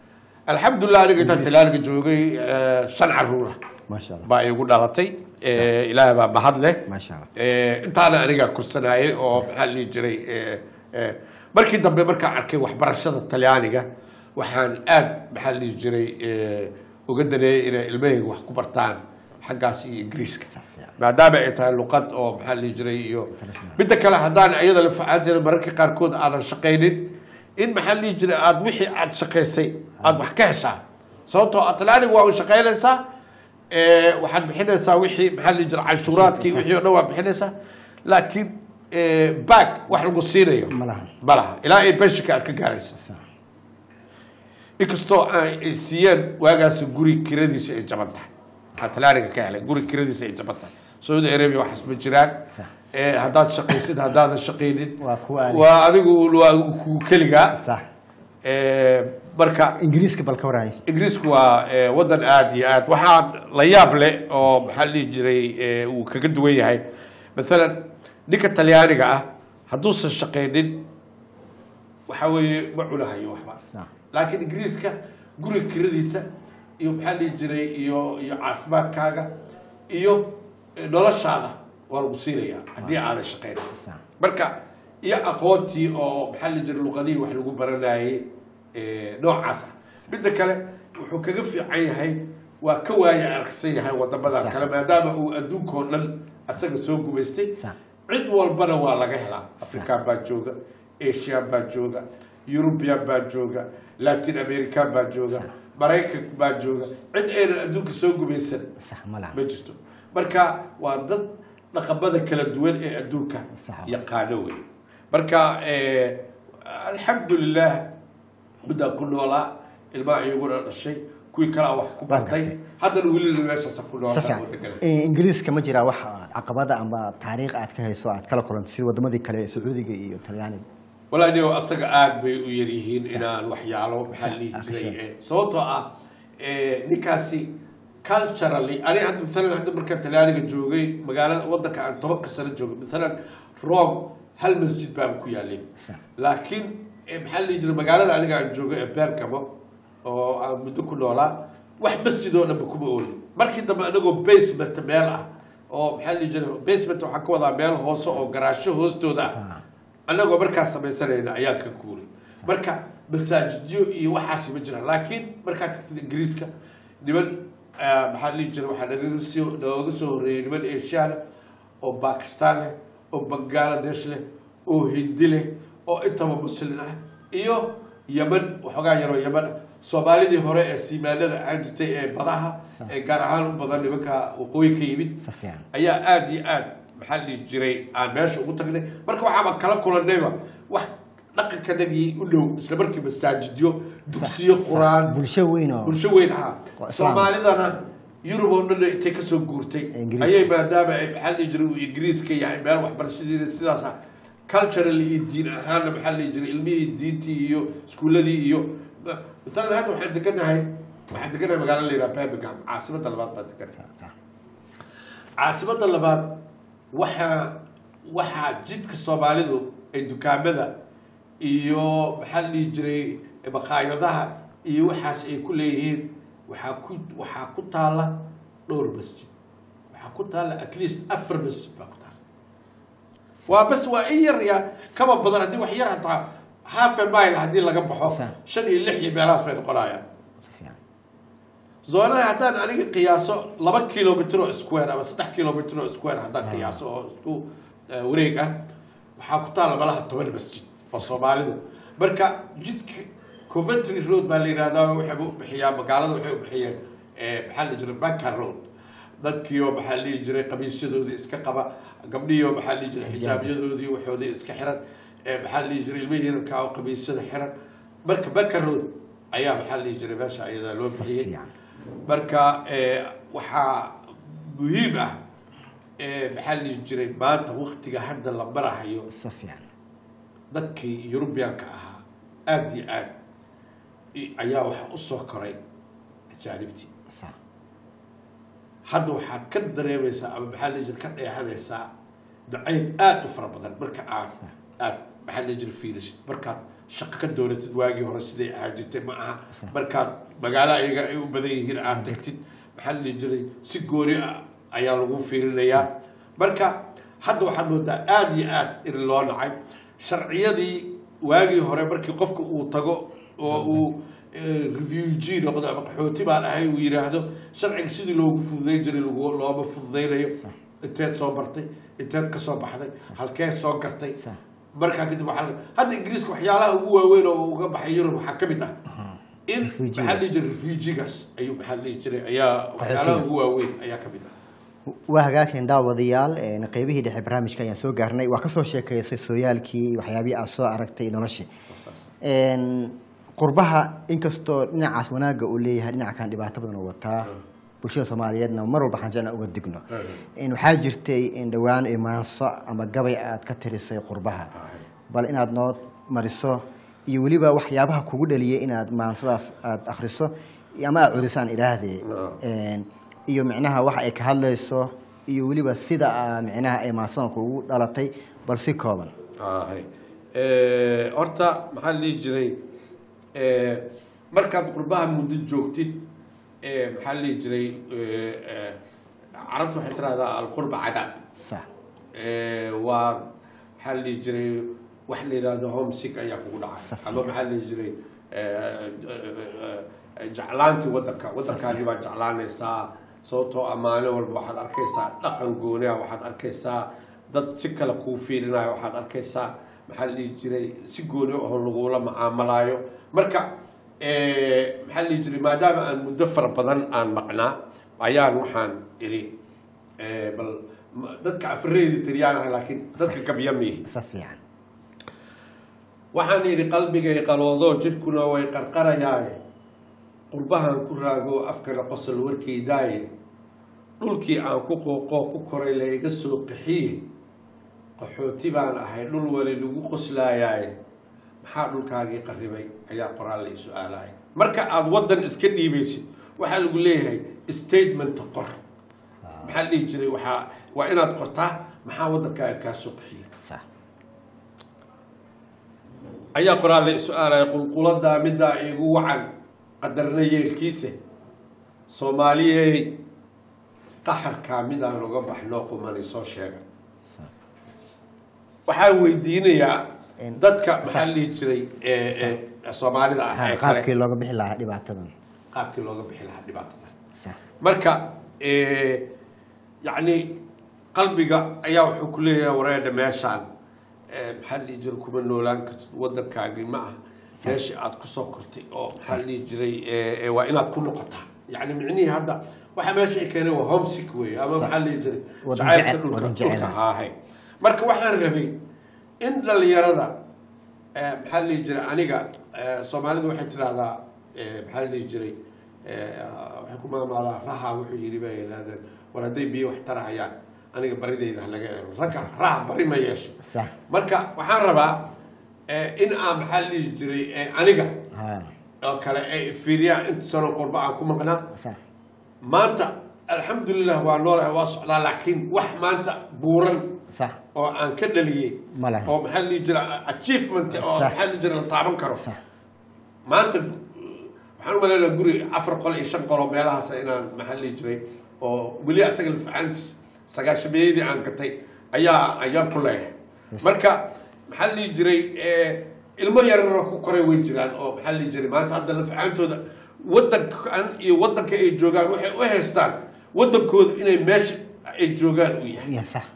alxamdulilah aniga intaan talaaniga joogay eh, shan caruura maasha allah baa igu dhalatay Eh, ilaahay baa mahad leh maasha allah Eh, intaana aniga kursanayay oo maxaa la dhihi jiray eh, eh, markii dambe markaan arkay waxbarashada talyaaniga waxaan aad maxaa la dhihi jiray eh, uga daneeyay inay ilmahayga wax ku bartaan xaggaas iyo ingiriiska fiican. maadaama ay tahay luqad oo maxaa la dhihi jiray iyo midda kale haddaan iyada lafacaanteeda mararka qaarkood aadan shaqaynin in maxaa la dhihi jiray aad wixii aad shaqaysay aad wax ka heshaa sababtoo ah talyaaniga waa u shaqaynaysaa Eh, waxaad bixinaysaa wixii maxaa la dhihi jiray canshuuraadkii wixii oo dhan waa bixinaysaa laakiin back wax lagu siinayo Ma laha. ma laha ilaa ay beshika aad ka gaaraysa inkastoo ay siiyeen waagaasi guri kiradiisa ay jaban tahay aan talaaniga ka helay guri kiradiisa ay jaban tahay saudi arabia waxaas ma jiraan Sax. Eh, haddaad shaqaysid haddaadan shaqaynin Waa kuwa aad- waa adigu waa ku keligaa sax Eh, marka ingiriiska bal ka warhays ingiriisku waa eh, wadan aada iyo aad waxaa la yaab leh oo maxaa la dhihi jiray eh, uu kaga duwan yahay maalan ninka talyaaniga ah hadduusan shaqaynin waxa weeye ma cunahayo waxba sax laakiin ingiriiska guriga kiradiisa iyo maxaa la dhihi jiray iyo iyo caafimaadkaaga iyo eh, noloshaada waa lagu siinayaa haddii aadan shaqaynin sax marka iyo aqoontii oo maxaa la jira luqadihii wax lagu baranayay eh, noocaas ah midda kale wuxuu kaga fiican yahay waa ka waaya aragsan yahay wadamada Sax. kale maadaama uu adduunkao dhan asaga soo gumaystay Sax. cid walbana waa laga helaa african baa jooga asian baa jooga eurubian baa jooga latin american baa jooga maraykan baa jooga cid aynan adduunka soo gumaysan sax ma laha ma jirto marka waa dad dhaqamada kala duwan ee adduunka Sax. yaqaano wey marka eh, alxamdulilah middaa ku noolaa ilmaha iyaguna dhashay kuwii kalea wax ku bartay gartay. haddana welina meeshaasa ku si noolaa fiican oo degan Eh, ingiriiska ma jiraa wax caqabada amba taariikh aad ka hayso aad kala kulantay sida wadamadii kale ee sacuudiga iyo talyaaniga walaa nigo asaga aad bay u yar yihiin inaan waxyaalo maxaa la dhihi Sax, jiray akshay. eh, sababtoo ah eh, ninkaasi culturally aniga hadda maalan hadda markaan talyaaniga joogay magaalada wadanka aan tobanka sano joogay maalan rome hal masjid baan ku yaalay Sax. laakiin eh, maxaa la dhihi jiray magaalada aniga aan joogay ee bergamo oo aan muddo ku noolaa wax masjid oo dhanba kuma oolin markii dambe anagoo basement meel ah oo maxaa la dhihi jiray basement waxaa ka wadaa meel hoose oo garaasho hoostooda ah annagoo markaas samaysanayna ayaa ka guuray marka masaajidyo iyo waxaasi ma jiraan laakiin markaad tagtid ingiriiska niman eh, maxaa la dhihi jiray waxaa nagaga soo nooga soo horreeyay niman asiana oo bakistan leh oo bangladesh leh oo hindi leh oo intaba muslin ah iyo yeman waxoogaa yaroo yeman ah soomaalidii hore ee siimaanada aan jirtay ee badaha ee gaar ahaan u badan nimanka waqooyi ka yimid si fiican ayaa aada iyo aad maxaa la dhihi jiray aan meesha ugu tagnay marka waxaaba kala kulanayba wax dhaqankanagii u dhow isla markii masaajidyo dugsiyo qur-aan bulsho weyn oo bulsho weyn ahaa Waa islaam. soomaalidana yurub oo dhan intay kasoo guurtay Ingiriiska. ayay maadaama ay maxaa la dhihi jiray uu ingiriiska yahay meel waxbarashadeeda sidaas ah cultural iyo diin ahaanna maxaa la dhihi jiray ilmihii diintii iyo iskuuladii iyo maalan hadda waxaan deganahay waxaan deganahay magaalo la yidhaha birmingham caasimadda labaad baan deganahay caasimada labaad waxaa waxaa jidka soomaalidu ay dukaamada iyo maxaa la dhihi jiray maqaayadaha iyo waxaas ay ku leeyihiin waxaa ku waxaa ku taala dhowr masjid waxaa ku taala at least afar masjid baa ku taala waa bas waa in yar ya kama badan haddii wax yar hataa half a mile haddii laga baxo Sa- shan iyo lix iyo meelahaas bay noqonayaan si fiican zoonaha haddaan aniga qiyaaso laba kilomitr oo square ama saddex kilomitr oo square haddaan qiyaaso oo isku eh, wareeg ah waxaa ku taala malaha toban masjid oo soomaalidu marka jidka coventry road baa la yihahdaa waxay u bixiyaa magaalada waxay u bixiyeen eh, maxaa la jiray banker road dadkiioo maxaa la dhihi jiray qamiisyadoodii iska qaba gabdhihiioo maxaa la dhihi jiray xijaabyadoodii waxoodii iska xiran eh, maxaa la dhihi jiray ilmihii yararkaa oo qamiisyada xiran marka banker road ayaa maxaa la dhihi jiray meesha ayadaa loo si bixiyey fiican marka eh, waxaa muhiim ah eh, maxaa la dhihi jiray maanta waktiga hadda la marahayo si fiican dadkii yurubiyaanka ahaa aada iyo aad i- ayaa waxa u soo koray ajaanibtii sax hadda waxaad ka dareemaysaa ama maxaa la jira ka dheehanaysaa nacayb aada u fara badan marka aad aad maxaa la jira fiirisid markaad shaqo ka dooratid waagii hore siday ahaa jirtay ma aha markaad magaalo ayaga ay u badan yihiin aad tagtid maxaa la jiray si gooni ah ayaa lagu fiirinayaa marka hadda waxaad moodaa aada iyo aad in loo nacay sharciyadii waagii hore markii qofka uu tago oo uu refugee noqdo ama qaxooti baan ahay uu yidhaahdo sharciga sidii loogu fududayn jiray lagu- looma fududaynayo inteed soo bartay inteed ka soo baxday halkee soo gartay markaa kadib waxaa la- hadda ingiriiska waxyaalaha ugu waaweyn oo uga baxay yurub waxaa ka mid ah in Refugees. maxaa la dhihi jiray refugigas ayuu maxaa la dhihi jiray ayaa waxyaalaha ugu waaweyn ayaa ka mid ah waa hagaageen daawadayaal een, qeybihii dhexe barnaamijka ayaan soo gaarnay waa kasoo sheekeysay sooyaalkii waxyaabihii aad soo aragtay noloshii Een, qurbaha inkastoo dhinacaas wanaagga uu leeyahay dhinaca kan dhibaato badan uu wataa bulshada soomaaliyeedna mar walba waxaan jeclaa uga digno Een, waxaa jirtay in dhowaan imaanso ama gabay aad ka tirisay qurbaha bal inaad noo mariso iyo weliba waxyaabaha kugu dhaliyay inaad maansadaas aad akhriso ama aad cudisaan idhaahdee Een, iyo micnaha waxa ay ka hadlayso iyo weliba sida aa micnaha ay maansadan kugu dhalatay bal si kooban ahay Eh, horta maxaa la dhihi jiray eh, markaad qurbaha muddo joogtid eh, maxaa la dhihi jiray eh, eh, carabtu waxay tirahdaa alqurba cadaab sax Eh, waa maxaa la dhihi jiray wax la yidhaahdo homesick ayaa kugu dhacay Safiya. ama maxaa la dhihi jiray eh, eh, eh, jeclaantii waddanka waddankaagii baad jeclaanaysaa sababtoo ammaano walba waxaad arkaysaa dhaqan gooniha waxaad arkaysaa dad si kale kuu fiirinaayo waxaad arkaysaa maxaa la dhihi jiray si gooni oo lagula macaamalaayo marka eh, maxaa la dhihi jiray maadaama aan muddo fara badan aan maqnaa ayaan waxaan iri eh, bal ma- dadka afreedi tiriyaan laakiin dadka gabyamihi si fiican waxaan idhi qalbigay qaloodo jidhkuna way qarqarayaaye qurbahan ku raago afkana qosol warkeydaaye dhulkii aan ku qooqoo ku koray la iga soo qaxiye qaxooti baan ahay dhul wali lagu qoslaayaaye maxaa dhulkaagii qarribay ayaa qoraal la su-aalaya marka aada waddan iska dhiibaysid waxaa lagu leeyahay statement qor maxaa la dhihi jiray waxaa waa inaad qortaa maxaa waddankaaga kaa soo qaxiye sax ayaa qoraal la su-aalaya qulquladaa middaa iigu wacan qadarna yeelkiise soomaaliyey qaxarkaa midaan uga baxno qumani soo sheega waxaan weydiinayaa En- dadka maxaa la dhihi jiray ee- ee soomaalida ah ee qaabkii kale looga bixi lahaa dhibaatadan qaabkii looga bixi lahaa dhibaatada sax marka eh, yacni qalbiga ayaa wuxuu ku leeyahay wareedha meeshaan eh, maxaa la dhihi jiray kuma noolaan kartid waddankaagii ma aha meeshii aad kusoo kortay oo maxaa la dhihi jiray eh, eh, waa inaad ku noqotaa yacni micnihii hadda waxa meesha ay keeneen waa homesick wey ama maxaa la dhihi jiray Waddan jacaylka jecel- dhulka waddan jecel dhulka ah. haahay marka waxaan rabay in dhalinyarada eh, maxaa la dhihi jiray aniga eh, soomaalidu waxay tidhaahdaa eh, maxaa la dhihi jiray eh, waxay ku maamaadaa raha wuxuu yidhi bay yidhahdeen war hadday biyo wax tarahayaan aniga baridayda ha laga eego ragga raha bari ma yeesho sax marka waxaan rabaa eh, in aan maxaa la dhihi jiray eh, aniga ha oo kale ay fiiriyaan inta sano qurba aan ku maqnaa sax maanta alxamdulilah waa noolahay waa socdaa laakiin wax maanta buuran sax oo aan ka dhaliyey Ma laha. oo maxaa la dhihi jira achievement oo Sax. maxaa la dhihi jira la taaban karo sax maanta waxaan u maleynayaa guri afar qol iyo shan qol oo meelahaas inaan maxaa la dhihi jiray oo weli asaga lafacaantiis sagaashameeyadii aan gatay ayaa ayaan ku leeyahay marka maxaa la dhihi jiray eh, ilmo yararoo ku koray way jiraan oo maxaa la dhihi jiray maanta hadda lafacaantooda waddankan iyo waddanka ay joogaan waxay u haystaan waddankooda inay meesha ay joogaan u yahay ya sax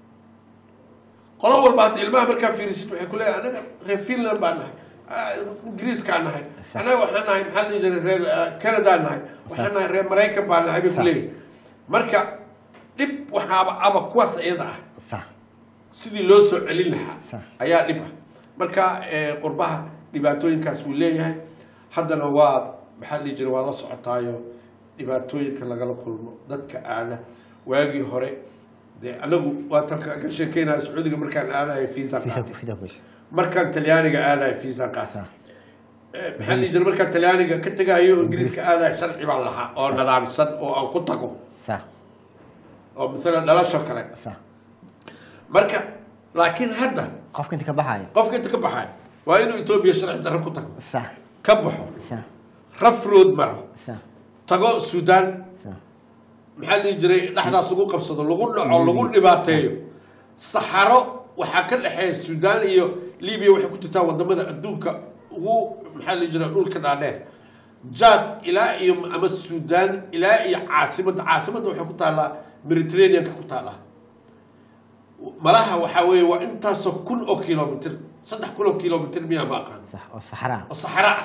qolo walba hadda ilmaha markaa fiirisid waxay ku leeyahay anaga reer finland baan nahay ah, ingiriiskaan nahay Sax. anaga waxaan nahay maxaa la dhihi jiray reer ah, canada nahay waxaan nahay reer maraykan baan nahay bay ku Sax. leeyahay marka dhib waxaaba aba kuwaas iyada ah sax sidii loo soo celin lahaa Sax. ayaa dhib ah marka eh, qurbaha dhibaatooyinkaas wuu leeyahay haddana waa maxaa la dhihi jiray waa la socotaayo dhibaatooyinka lagala kulmo dadka aada waagii hore dee anagu waa tan ka sheekeynaya sacuudiga markaan aadahay fiisa fisa qaatay fisa kush markaan talyaaniga aadahay fiisa qaatay sax Eh, maxaa la dhihi jiray markaan talyaaniga ka tegayo oo ingiriiska aadahay sharci baan lahaa oo nadaamsan oo aan ku tago sax oo maalan dhalasho kale sax marka laakiin hadda qofka inta ka baxaya qofka inta ka baxay waa inuu etoobiya sharci darro ku tago sax ka baxo sax raf road maro sax tago suudaan sax maxaa la dhihi jiray dhexdaas lagu qabsado lagu dhaco lagu dhibaateeyo saxaro waxaa ka dhexeeya suudaan iyo libiya waxay ku jirtaa wadamada adduunka ugu maxaa la dhihi jiray dhulka dhaadheer jaad ilaa iyo ama suudaan ilaa iyo caasimadda caasimadda waxay ku taallaa mediterraneanka ku taallaa malaha waxaa weeye waa intaasoo kun oo kilomitr saddex kun oo kilomitr miyaa ma aqaan sax oo saxraa oo saxaro ah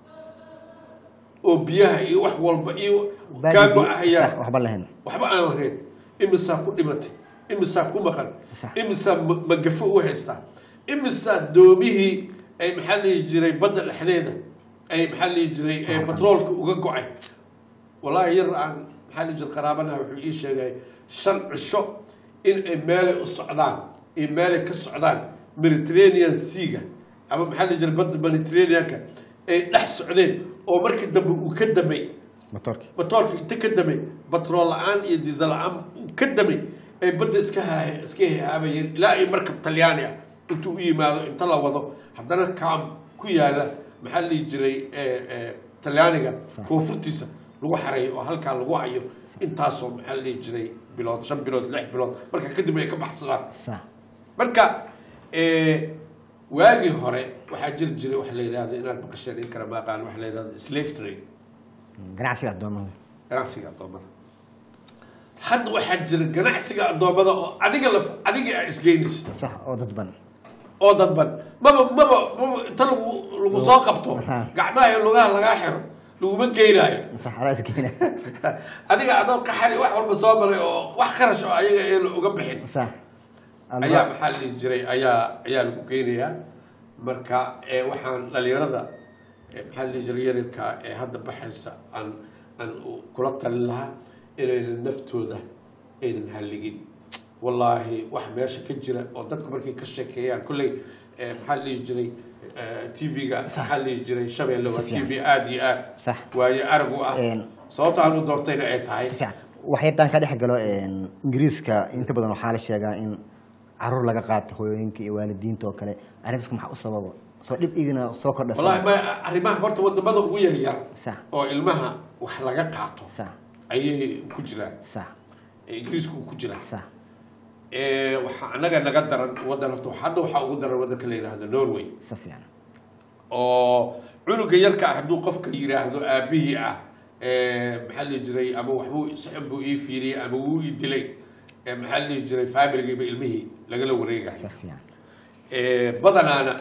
oo biyaha iyo wax walba iyo Baadi kaago bi- ahayaan sax waxba lahayn waxba aan lahayn imisaa ku dhimatay imisaa ku maqan Sax. imisaa ma- magafo u haystaa imisaa doomihii ay maxaa la dhihi jiray badda dhexdeeda ay maxaa la dhihi jiray ee batroolka uga go-ay wallaahi yar aan maxaa la dhihi jiray qaraabanaha wuxuu ii sheegay shan cisho in ay meelay u socdaan iyo meelay ka socdaan mediterranean seaga ama maxaa la dhihi jiray badda mediterraneanka ay dhex socdeen oo markii dambe uu ka damay motorki batoolka inta ka damay batrool la-aan iyo diisel la-aan uu ka damay ay badda iska haa iska hahaabayeen ilaa ay markab talyaani ah intuu u yimaado inta la wado haddana kaam ku yaala maxaa la dhihi jiray eh, eh, talyaaniga koonfurtiisa lagu xareeyo oo halkaa lagu hayo intaasoo maxaa la dhihi jiray bilood shan bilood lix bilood marka kadib ay ka baxsadaan sax marka eh, waagii hore waxaa jiri jiray waxa la yidhahdo inaad maqasheen in kale maaqaan waxa la yidhahdo slave trade ganacsiga addoommada ganacsiga addoommada hadda waxaa jira ganacsiga addoommada oo adiga laf adiga aa isgeynaysa sax oo dadban oo dadban maba maba maba inta lagu lagu soo qabto Aha. gacmaha iyo lugaha lagaa xiro laguma geynaayo sax adaa isgeena adiga adoo qaxari wax walba soo maray oo wax kharash oo ayaga ee uga bixin sax ayaa maxaa la dhihi jiray ayaa ayaa lagu geynayaa marka ee waxaan dhalinyarada ee maxaa la dhihi jiray yaryarka ee hadda baxaysa aan aan u- kula talin lahaa inaynan naftooda aynan halligin wallaahi wax meesha ka jira oo dadku markay ka sheekeeyaan kolley ee maxaa la dhihi jiray tv-ga maxaa la dhihi jiray shabeelle waa Si t fiican. v aada iyo aad Sax. waayo arag u ah Een. sababta aan u doortayna ay tahay si fiican waxyaataan ka dhex galo een, ingiriiska inta badan waxaa la sheegaa in caruur laga qaato hooyooyinka iyo waalidiinta oo kale arrintaas maxaa u sababa soo dhib igina soo kordha wallaahi ma arrimaha horta wadamada ugu yar yar sax oo ilmaha wax laga qaato sax ayay ku jiraan sax ee ingiriisku uu ku jiraa sax ee waxaa annaga naga daran wadan horta hadda waxaa ugu daran wadanka la yidhaahdo norway si fiican oo cunuga yarka ah hadduu qofka yidhaahdo aabihii ah ee maxaa la dhihi jiray ama waxbuu sixib buu ii fiiriyey ama wuu ii dilay ee maxaa la dhihi jiray familigiiba ilmihii lagala wareegayo si fiican ee badanaana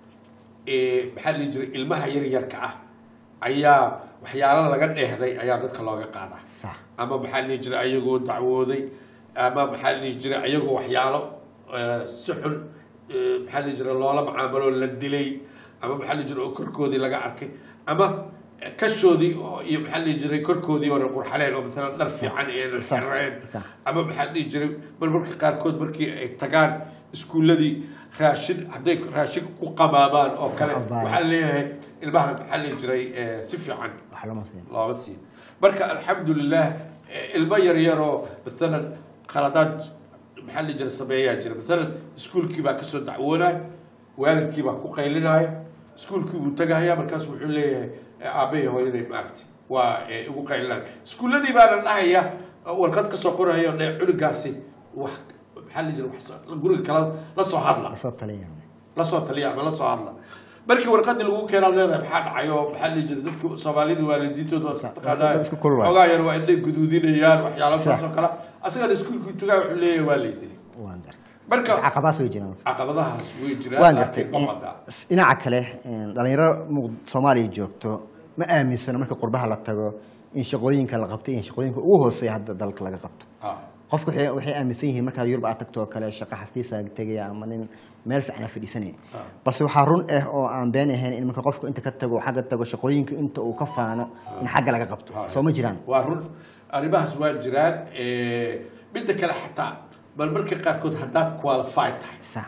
ee maxaa la dhihi jiray ilmaha yaryarka ah ayaa waxyaalo laga dheehday ayaa dadka looga qaadaa sax ama maxaa la dhihi jiray ayagoo dacwooday ama maxaa la dhihi jiray ayagoo waxyaalo eh, si xun eh, maxaa la dhihi jiray loola macaamalo la dilay ama maxaa la dhihi jiray oo korkoodii laga arkay ama eh, kashoodii oo iyo maxaa la dhihi jiray korkoodii hore qurxaleen oo masalan dhar fiican iyo Sax, xireen sax. ama maxaa la dhihi jiray marmarka qaarkood markii ay tagaan iskuulladii raashin hadday raashin ku qamaabaan oo kale Sax, waxaa la leeyahay ilmaha maxaa la dhihi jiray eh, si fiican wax lama siin looma siin marka alxamdulilah eh, ilmo yar yaroo maalan khaladaad maxaa la jira sameeyaa jira maalan iskuulkii baa kasoo dacwoonaya waalidkii baa ku qaylinaya iskuulkii buu tagaya markaas wuxuu leeyahay eh, aabbahay hooyaday maaragti waa eh, igu qaylinaya iskuulladii baana dhahaya eh, warqad kasoo qoraya dhe cunugaasi wax maxaa la jira wax soo- guriga kala la soo hadla lasoo taliya la soo taliya ama la soo hadla markii warqadii lagu keenaa leedahay maxaa dhacayo maxaa la jira dadka soomaalida waalidiintooda waa taqaanaa dad isku kulul waay. xogaa yar waa indhay guduudinayaan waxyaalo Sax. saas oo kale asagana iskuulkii tugaa wuxuu leeyahay waa lay dilay waan gartay marka caqabaas way jiraan caqabadahaas way jiraan waan gartay laakiin ma badaa dhinaca kale een, dhalinyaro muq- soomaaliya joogto ma aaminsano marka qurbaha la tago in shaqooyinka la qabto in shaqooyinka ugu hooseeya hadda dalka laga qabto Ah, qofku waxay waxay aaminsan yihiin markaad yurub aad tagto oo kale shaqo xafiisa tegaya ama nin meel fiican fadhiisanaya Ah. balse waxaa run ah oo aan been ahayn in marka qofku inta ka tago xagga tago shaqooyinka inta uu ka faano in xagga laga qabto Ah. soo ma jiraan waa run arrimahaas waa jiraan Eh, midda kale xataa bal marka qaarkood haddaad qualified tahay sax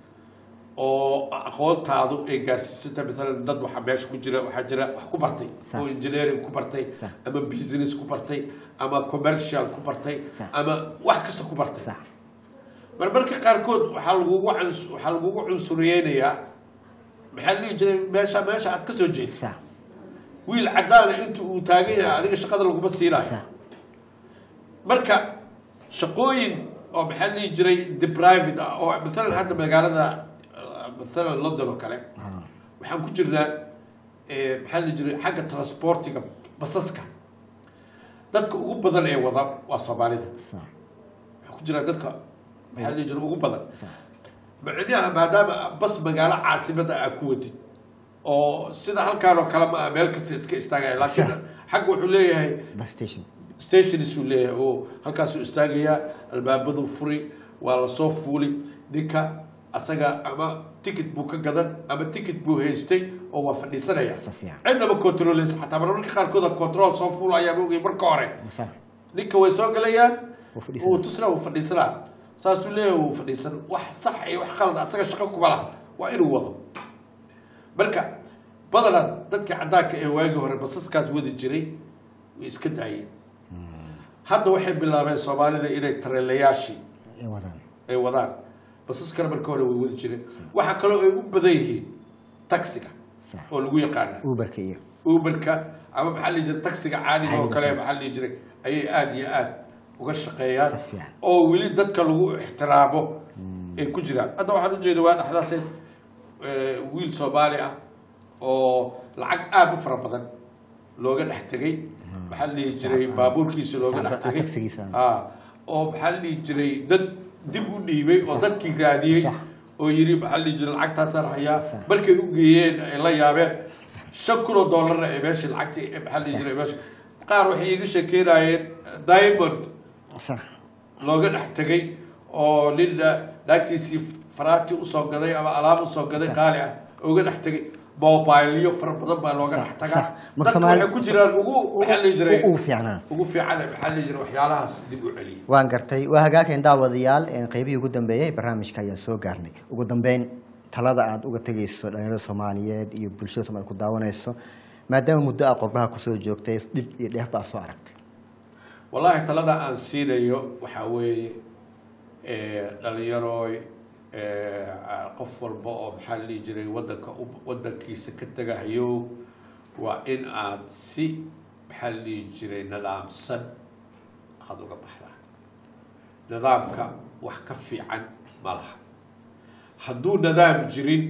oo aqoontaadu ay gaarsiisanta maalan dad waxaa meesha ku jira waxaa jira wax ku bartay Sax. oo engineering ku bartay Sax. ama business ku bartay ama commercial ku bartay Sax. ama wax kasta ku bartay sax marmarka qaarkood waxaa lagugu cans- waxaa lagugu cunsuriyeynayaa maxaa la dhihi jiray meesha meesha aad ka soo jeed sax wiil cadaana inta uu taagan yahay adiga shaqada laguma siinayo sax marka shaqooyin oo maxaa la dhihi jiray the private ah oo maalan hadda magaalada uh, maalan london oo kale ah, waxaan ku jirnaa eh, maxaa la dhihi jiray xagga transportiga basaska dadka ugu badan ee wada waa soomaalida sax waxaa ku jira dadka maxaa la dhihi jiray ugu badan sax macnaha maadaama bas magaalo caasimada aa ku wadid oo sida halkaan oo kale ma ah meel kasta iska istaagaya laakiin Sax. xagga wuxuu leeyahay bus station stationisuu leeyahay oo halkaasuu istaagayaa albaabadu furi waa lasoo fuuli ninka asaga ama ticket buu ka gadan ama ticket buu haystay oo waa fadhiisanaya Si fiican. cidnaba controleysa xataa marmarka qaarkood control soo fuulaya moogay marka hore sax ninka way soo galayaan Wuu fadhiisanaa. wuu tusnaa wuu fadhiisanaa saasuu leeyahay wuu fadhiisan wax sax iyo wax qalad asaga shaqo kuma laha waa inuu wado marka badanaa dadkii caddaanka ee waagii hore basaskaas wadi jiray way iska daayeen hadda waxay bilaabeen soomaalida inay tareelayaashii ay wadaan ay wadaan basaskana marka hore way wadi jireen waxaa kaloo ay u badan yihiin taxiga sax oo lagu yaqaana uberka iyo uberka ama maxaa la dhihi jiray taxiga caadiga oo Caadiga, kale sax. maxaa la dhihi jiray ayay aada iyo aada uga shaqeeyaan Si fiican. oo weli dadka lagu ixtiraamo ay ku jiraan hadda waxaan ujeeda waa dhexdaas wiil soomaali ah oo lacag aada u fara badan looga dhex tegay maxaa la dhihi jiray baabuurkiisa looga dhex Sax, tegay taxigiisa. Ah, oo maxaa la dhihi jiray dad dib u dhiibay oo dadkii raadiyey Sax. oo yidhi maxaa la dhihi jiray lacagtaasaan hayaa Sax. markay u geeyeen ay la yaabeen shan kun oo doolarna ee meeshii lacagtii ee maxaa la dhihi jiray meesha qaar waxay iiga sheekeynayeen diamond sax looga dhex tegay oo nin naagtiisii faraati usoo gaday ama alaab usoo gaday qaali ah uga dhex tegay mobilyo fara badan baa looga Sax, dhex sax. tagaa Marka dadka Soomaali- waxay ku jiraan ugu maxaa la dhihi jiray ugu fiicnaa ugu fiican maxaa la dhihi jiray waxyaalahaas dib u celiya waan gartay waa hagaageen daawadayaal een qeybihii ugu dambeeyey barnaamijka ayaan soo gaarnay ugu dambeyn talada aad uga tegayso dhalinyarada soomaaliyeed iyo bulshada soomaaliyeed ku daawanayso maadaama muddo aa qurbaha kusoo joogtay dhib iyo dheef baa soo aragtay wallaahi talada aan siinayo waxaa weeye eh, dhalinyarooy eh, qof walba oo maxaa la dhihi jiray wadanka u- wadankiisa ka tegahayo waa in aad si maxaa la dhihi jiray nidaamsan aada uga baxdaa nidaamka wax ka fiican ma laha hadduu nidaam jirin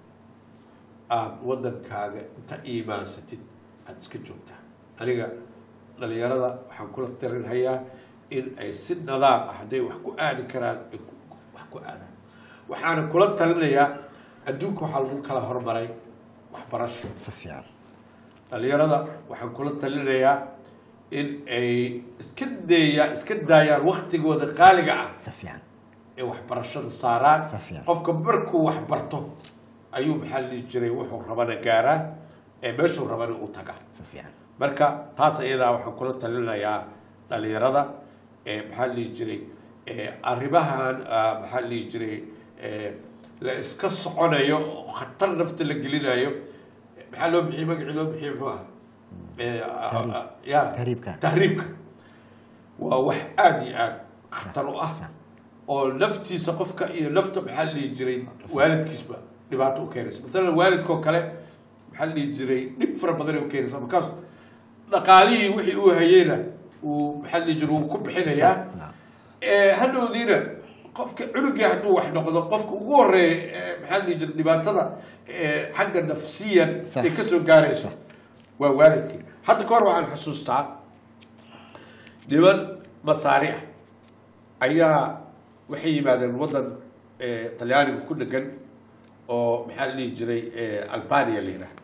aada wadankaaga inta iimaansatid aada iska joogtaa aniga dhalinyarada waxaan kula tarinhayaa in ay si nadaam ah hadday wax ku aadi karaan ay ku- wax ku aadaan waxaana kula talinayaa adduunka waxaa lagu kala hormaray waxbarasho si fiican dhalinyarada waxaan kula talinayaa in ay iska deeyaa iska daayaan waktigooda qaaliga ah si fiican ee waxbarashada saaraan Si fiican. qofka markuu wax barto ayuu maxaa la dhihi jiray wuxuu rabana gaaraa ee meeshuu rabana u tagaa si fiican marka taas iyadaa waxaan kula talinayaa dhalinyarada ee maxaa la dhihi jiray ee arrimahan ah, maxaa la dhihi jiray ee la iska soconayo oo khatar nafta la gelinayo maxaa loo bixiyey magacii loo bixiyey muxuu ah Ee, ah, ah, ah, ya Tahriibka. tahriibka waa wax aada iyo aada khatar u ah sax. oo naftiisa qofka iyo nafta maxaa la dhihi jiray waalidkiisba dhibaato u keenaysa matalan waalidkoo kale maxaa la dhihi jiray dhib fara badan ay u keenaysa markaas dhaqaalihii wixii uu hayeyna uu maxaa la dhihi jiray wuu ku bixinayaa Naam. ee hadhowdiina qofka cunugii hadduu wax noqdo qofka ugu horeeya ee maxaa la dhihi jiray dhibaatada ee xagga nafsiyan Sax. ay kasoo gaarayso waa waalidkii hadda ka hor waxaan xasuustaa niman masaari ah ayaa waxay yimaadeen waddan eh, talyaaniga ku dhegan oo maxaa la dhihi jiray eh, albania la yidhaahdo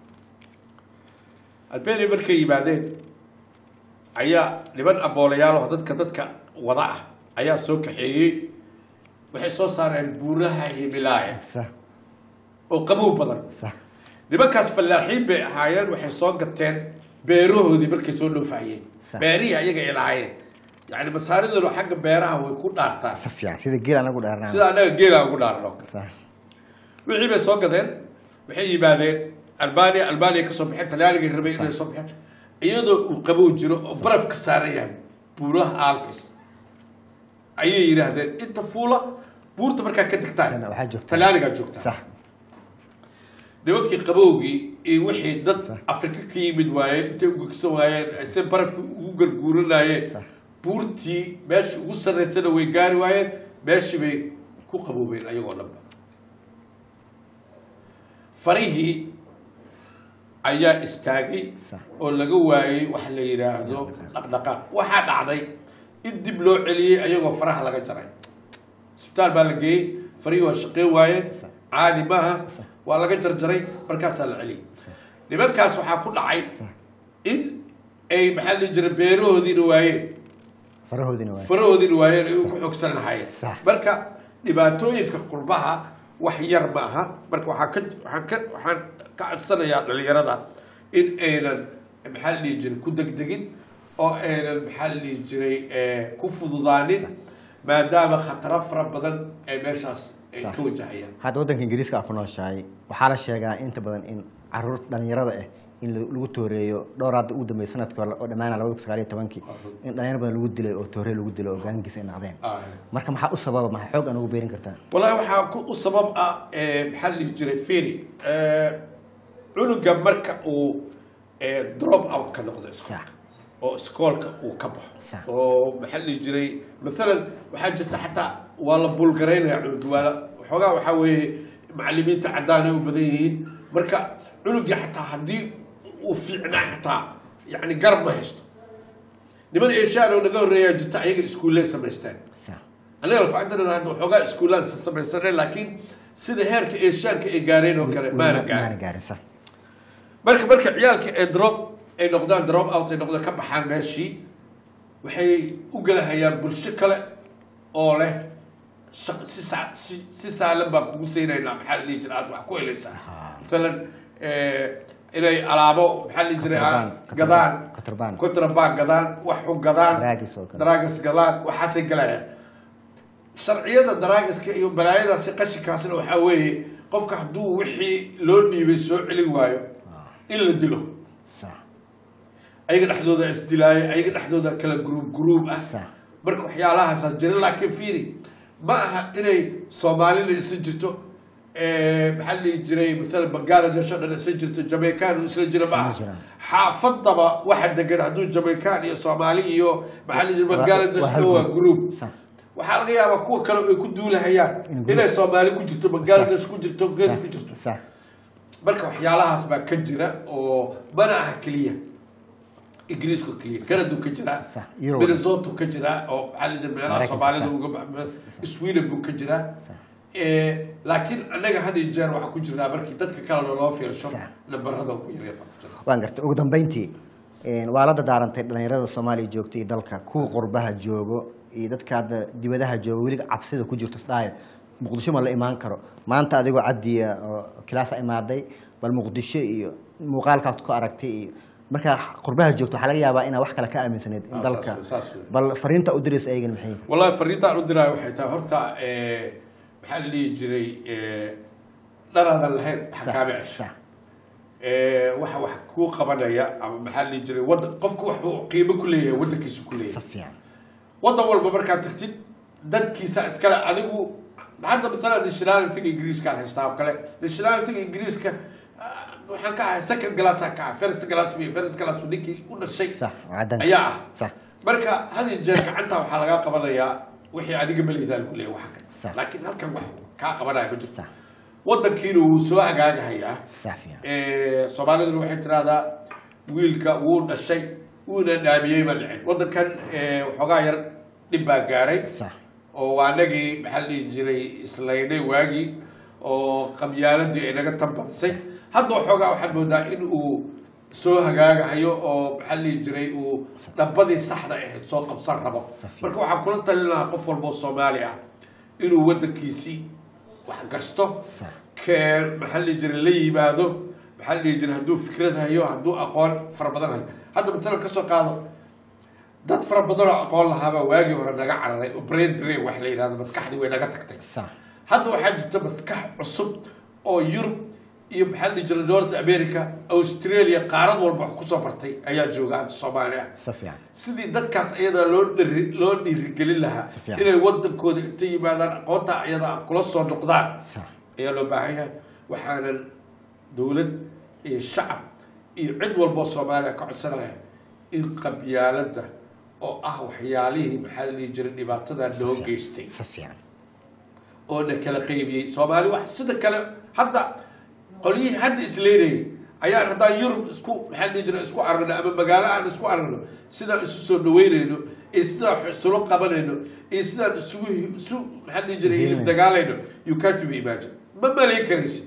albania markay yimaadeen ayaa niman aboolayaal oo dadka dadka wada ah ayaa soo kaxeeyey waxay soo saareen buuraha himilaaya sax oo qabow badan sax nimankaas fallaaxiin bay ahaayeen waxay soo gateen beerahoodii markay soo dhoofahayeen Sax. beerihii ayaga ay lahaayeen yacni masaaridooda xagga beeraha way ku dhaartaan si fiican sida geel anagu dheernaa sida annaga geelaan ugu dhaarno sax wixii bay soo gadeen waxay yimaadeen albania albania kasoo baxeen talyaanigay rabay inay soo baxeen iyadoo uu qabow jiro oo baraf ka saaran yahay buuraha alpis ayay yidhaahdeen inta fuula buurta markaa ka degtaan waxaa joogtaa talaanigaa joogtaa sax nimankii qabowgii iyo wixii dad Sax. afrika ka yimid waayeen intay ugegsan waayeen se barafkii ugu garguuranayeen Sax. buurtii meeshii ugu sarraysana way gaari waayeen meeshii bay ku qaboobeen ayagoo dhanba farihii ayaa istaagay Sax. oo laga waayey wax la yidhaahdo dhaqdhaqaaq waxaa dhacday in dib loo celiyey ayagoo faraha laga jaray isbitaal baa la geeyey farihii waa shaqeyn waayeen Sax. caadi maaha Sax. waa laga jarjaray markaasaa la celiyey nimankaas waxaa ku dhacay Sax. in ay maxaa la dhihi jiray beerahoodiina waayeen farahoodina waay farahoodiina waayeen ay ku xoogsan lahaayeen Sax. marka dhibaatooyinka qurbaha wax yar ma aha marka waxaa ka waxaan ka waxaan ka codsanayaa dhalinyarada in aynan maxaa la dhihi jiray ku degdegin oo aynan maxaa la dhihi jiray eh, ku fududaanin maadaama khataro fara badan ay meeshaas ay Sax. ka wajahayaan hadda waddanka ingiriiska aa ku nooshahay waxaa la sheegaa inta badan in caruur dhalinyarada ah in la- lagu tooreeyo dhowr hadda ugu dambeeyay sanadkii hore oo dhammaana labada kun sagaal iyo tobankii in dhalinyaro badan lagu dilay oo toorey lagu dilay oo gaangiis ay nacdeen Ah. marka maxaa u sababa maxaa xoog aan ugu beerin kartaa wallaahi waxaa ku u sabab ah eh, maxaa la dhihi jiray fini cunuga marka uu eh, drop out ka noqdo iskoolka sax oo iskoolka uu ka baxo Sax. oo maxaa la dhihi jiray maalan waxaa jirta xataa waa la bulgaraynaya cunuga waa la waxoogaa waxaa weeye macalimiinta caddaan ay u badan yihiin marka cunugii xataa haddii uu fiicnaa xataa yacni garab ma haysto niman eeshaan oo naga horreeyaa jirta ayaga iskuulley samaysteen sax anaga lafacantanada hadda waxoogaa iskuulaan samaysanay laakiin sida heerka eeshaanka ay gaareen oo kale maana maana gaarin gaarin sax marka marka ciyaalka ee drop ay noqdaan drop out ay noqdaan ka baxaan meeshii waxay u gelahayaan bulsho kale oo leh shaq- si sa- si si saalan baan kugu saynaynaa maxaa la dhihi jira aad wax ku helaysaa Ahaa. maalan eh, inay alaabo maxaa la dhihi jiray Contraband, ah, gadaan contraband. contraband gadaan wax xun gadaan Drugs oo kale. drugs gadaan waxaasay galayaan sharciyada daraagiska iyo balaayadaasi qashinkaasna waxaa weeye qofka hadduu wixii loo dhiibay soo celin waayo in la dilo sax ayaga dhexdooda isdilaaya ayaga dhexdooda kala gruub gruub ah sax marka waxyaalahaasa jira laakiin fiiri ma aha inay soomaalina isa jirto eh, maxaa la dhihi jiray maalan bangladesh oo dhan isa jirto jamaican isla jira ma aha Isla jiraan. xaafadaba waxa degan hadduu jamaican iyo soomaali iyo maxaa la dhihi jiray Waa- bangladesh waa hal waa group. gruub sax waxaa laga yaabaa kuwa kale ay ku duulahayaan In group. inay soomaali ku jirto bangladesh ku jirto geed ku jirto sax marka waxyaalahaas baa ka jira oo mana aha keliya ingiriiska keliya canadu ka jiraa Sax, Europe. minnesota ka jiraa oo maxaa la jira meelaha Maraykanka, soomaalida sax. uga baxma sweden buu ka jiraa Sax. Eh, laakiin annaga had iyo jeer waxaa ku jirnaa markii dadka kalena loo fiirsho Sax. nambarada ugu yaryar baa ku jira waan gartay ugu dambeyntii een, waa la dadaarantay dhalinyarada soomaaliya joogta iyo dalka kuwa qurbaha joogo iyo dadka hadda dibadaha joogo weliga cabsida ku jirto isdhaaya muqdisho ma la imaan karo maanta adigoo cabdiya oo kilaasa imaaday bal muqdisho iyo muuqaalkaad ku aragtay iyo markaa qurbaha joogto waxaa laga yaabaa inaa wax kale ka aaminsaneed in Ah, dalka saas wey, saas wey. bal fariinta u diraysa ayagana maxay yihiin? wallahi fariintaan u diraayo waxay tahay horta eh, maxaa la dhihi jiray eh, dharaadan lahayn Sax, xakaame cesho sax. Eh, waxa wax kuu qabanaya ama maxaa la dhihi jiray wada qofku wuxuu qiimo ku leeyahay wadankiisu ku leeyahay sa fiican wadan walba markaad tagtid dadkiisa iskale adigu hadda maalan nationalityga ingiriiska aan haystaa oo kale nationalityga ingiriiska ah, waxaan ka ahay second glass aan ka ahay first glass mi first glass ninkii u dhashay sax waa cadaan ayaa ah sax marka had iyo jeer gacanta waxaa lagaa qabanayaa wixii adiga maliidaan ku leeyahay waxa Sax. kale laakiin halkan wax kaa qabanaya ma jirto sax wadankiina wuu soo hagaagahayaa sax fiican Eh, soomaaliduna waxay tiraahdaa wiilka wuu dhashay wuuna dhaamiyey ma dhicin wadankan eh, waxoogaa yar dhib baa gaaray sax oo waa anagii maxaa la dhihi jiray islaynay waagii oo qabyaaladii ay naga tambadisay hadda waxoogaa waxaad moodaa in uu soo hagaagahayo oo maxaa la dhihi jiray uu dhabbadii saxda ahayd soo qabsan rabo Safiya. marka waxaan kula talin lahaa qof walboo soomaali ah inuu wadankiisii wax gasto sax kee maxaa la dhihi jiray la yimaado maxaa la dhihi jiray hadduu fikrad hayo hadduu aqoon fara badan hayo hadda matalan ka soo qaado dad fara badan oo aqoon lahaabaa waagii hore naga cararay oo brain drain wax la yidhahdo maskaxdii way naga tagtay sax hadda waxaa jirta maskax cusub oo yurub iyo maxaa la dhihi jiray north america australia qaarad walba wax kusoo bartay ayaa jooga hadda soomaali ah si fiican sidii dadkaas ayadaa loo dhiri loo dhiirigelin lahaa Si fiican. inay wadankooda inta yimaadaan aqoonta ayadaa kula soo noqdaan sax ayaa loo baahan yahay waxaanan dowlad iyo shacab iyo cid walboo soomaaliya ka codsanaya in qabyaaladda oo ah waxyaalihii maxaa la dhihi jiray dhibaatada noo geystay si fiican oo na kala qaybiyey soomaali wax sida kale hadda qolyihii hadda isleynayay ayaan haddaan yurub isku maxaa la dhihi jiray isku aragno ama magaalo aan isku aragno sidaan isu soo dhaweynayno iyo sidaan wax isula qabanayno iyo sidaan isugu isu maxaa la dhihi jiray hilib dagaalayno you can't be imagine ma malayn karaysi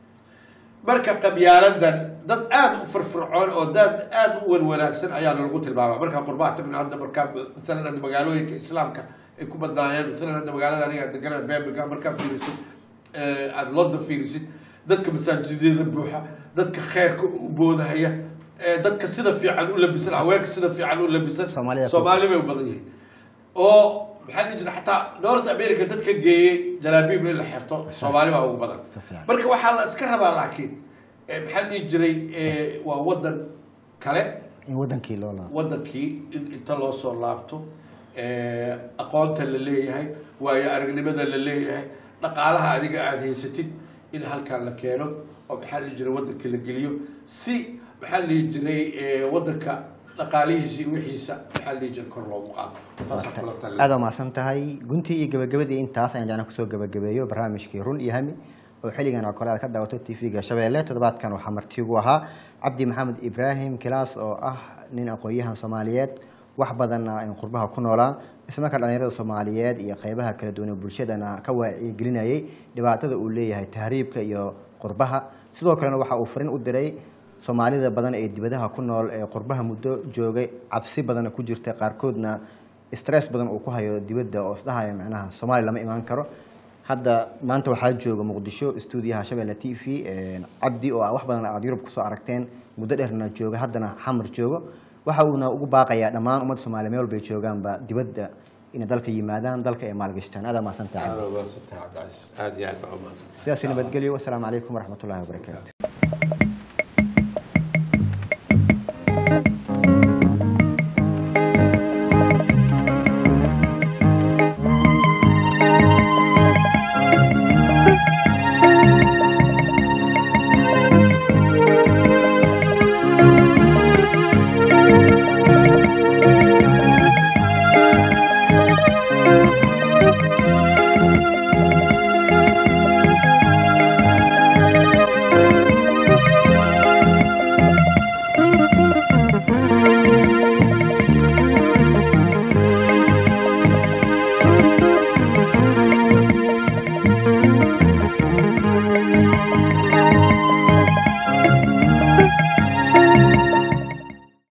marka qabyaaladan dad aada u firfircoon oo dad aada u wanwanaagsan ayaa lagu tilmaama markaa qurbaha tagna hadda markaa maalan hadda magaalooyinka islaamka ay ku badnaayeen maalan hadda magaalada aniga aan degana birmingham markaa fiirisid eh, aada london fiirisid dadka masaajidyada buuxa dadka kheyrka u boodahaya eh, dadka sida fiican u labisan haweenka sida fiican u labisan Soomaalida ku- soomaali bay u badan yihiin oo maxaa la dhihi jira xataa north america dadka geeyey jalaabiib in la xirto soomaali baa ugu badan Si fiican. marka waxaa la iska rabaa laakiin eh, maxaa la dhihi jiray eh, waa wadan kale in wadankii loo laabo wadankii in inta loo soo laabto eh, aqoonta la leeyahay waayo aragnimada la leeyahay dhaqaalaha adiga aada haysatid in halkan la keeno oo maxaa la dhihi jiray wadanka la geliyo si maxaa la dhihi jiray eh, wadanka dhaqaalihiisa iyo wixiisa maxaa la dhihi jiray kor loogu qaado taasaa kula talin aada waa mahadsan tahay guntii iyo gabagabadii intaas ayaan jeclaan kusoo gabagabeeyo barnaamijkii run iyo hami oo xilligan oo kale aad ka daawato tv-ga shabeelle toddobaadkan waxaa marti ugu ahaa cabdi maxamed ibraahim kilaas oo ah nin aqoon-yahan soomaaliyeed wax badanna in qurbaha ku noolaa islamarkaa dhalinyarada soomaaliyeed iyo qeybaha kala duwan ee bulshadana ka wacyigelinayay dhibaatada uu leeyahay tahriibka iyo qurbaha sidoo kalena waxa uu farin u diray soomaalida badan ee dibadaha ku nool ee qurbaha muddo joogay cabsi badanna ku jirta qaarkoodna stress badan uu ku hayo dibadda oo isdhahaya macnaha soomaaliya lama imaan karo hadda maanta waxaa jooga muqdisho stuudiyaha shabeelle t v cabdi oo ah wax badan aada yurub kusoo aragteen muddo dheerna jooga haddana xamar joogo waxa uuna ugu baaqayaa dhammaan ummadda soomaaliya meel walbay joogaanba dibadda inay dalka yimaadaan dalka ay maalgashtaan aada mahadsantahay aada u mahadsantahay cabdicasiis aada iyo aad baa u mahadsantahay sidaas nabadgelyo wasalaamu calaykum waraxmatullahi wabarakaatu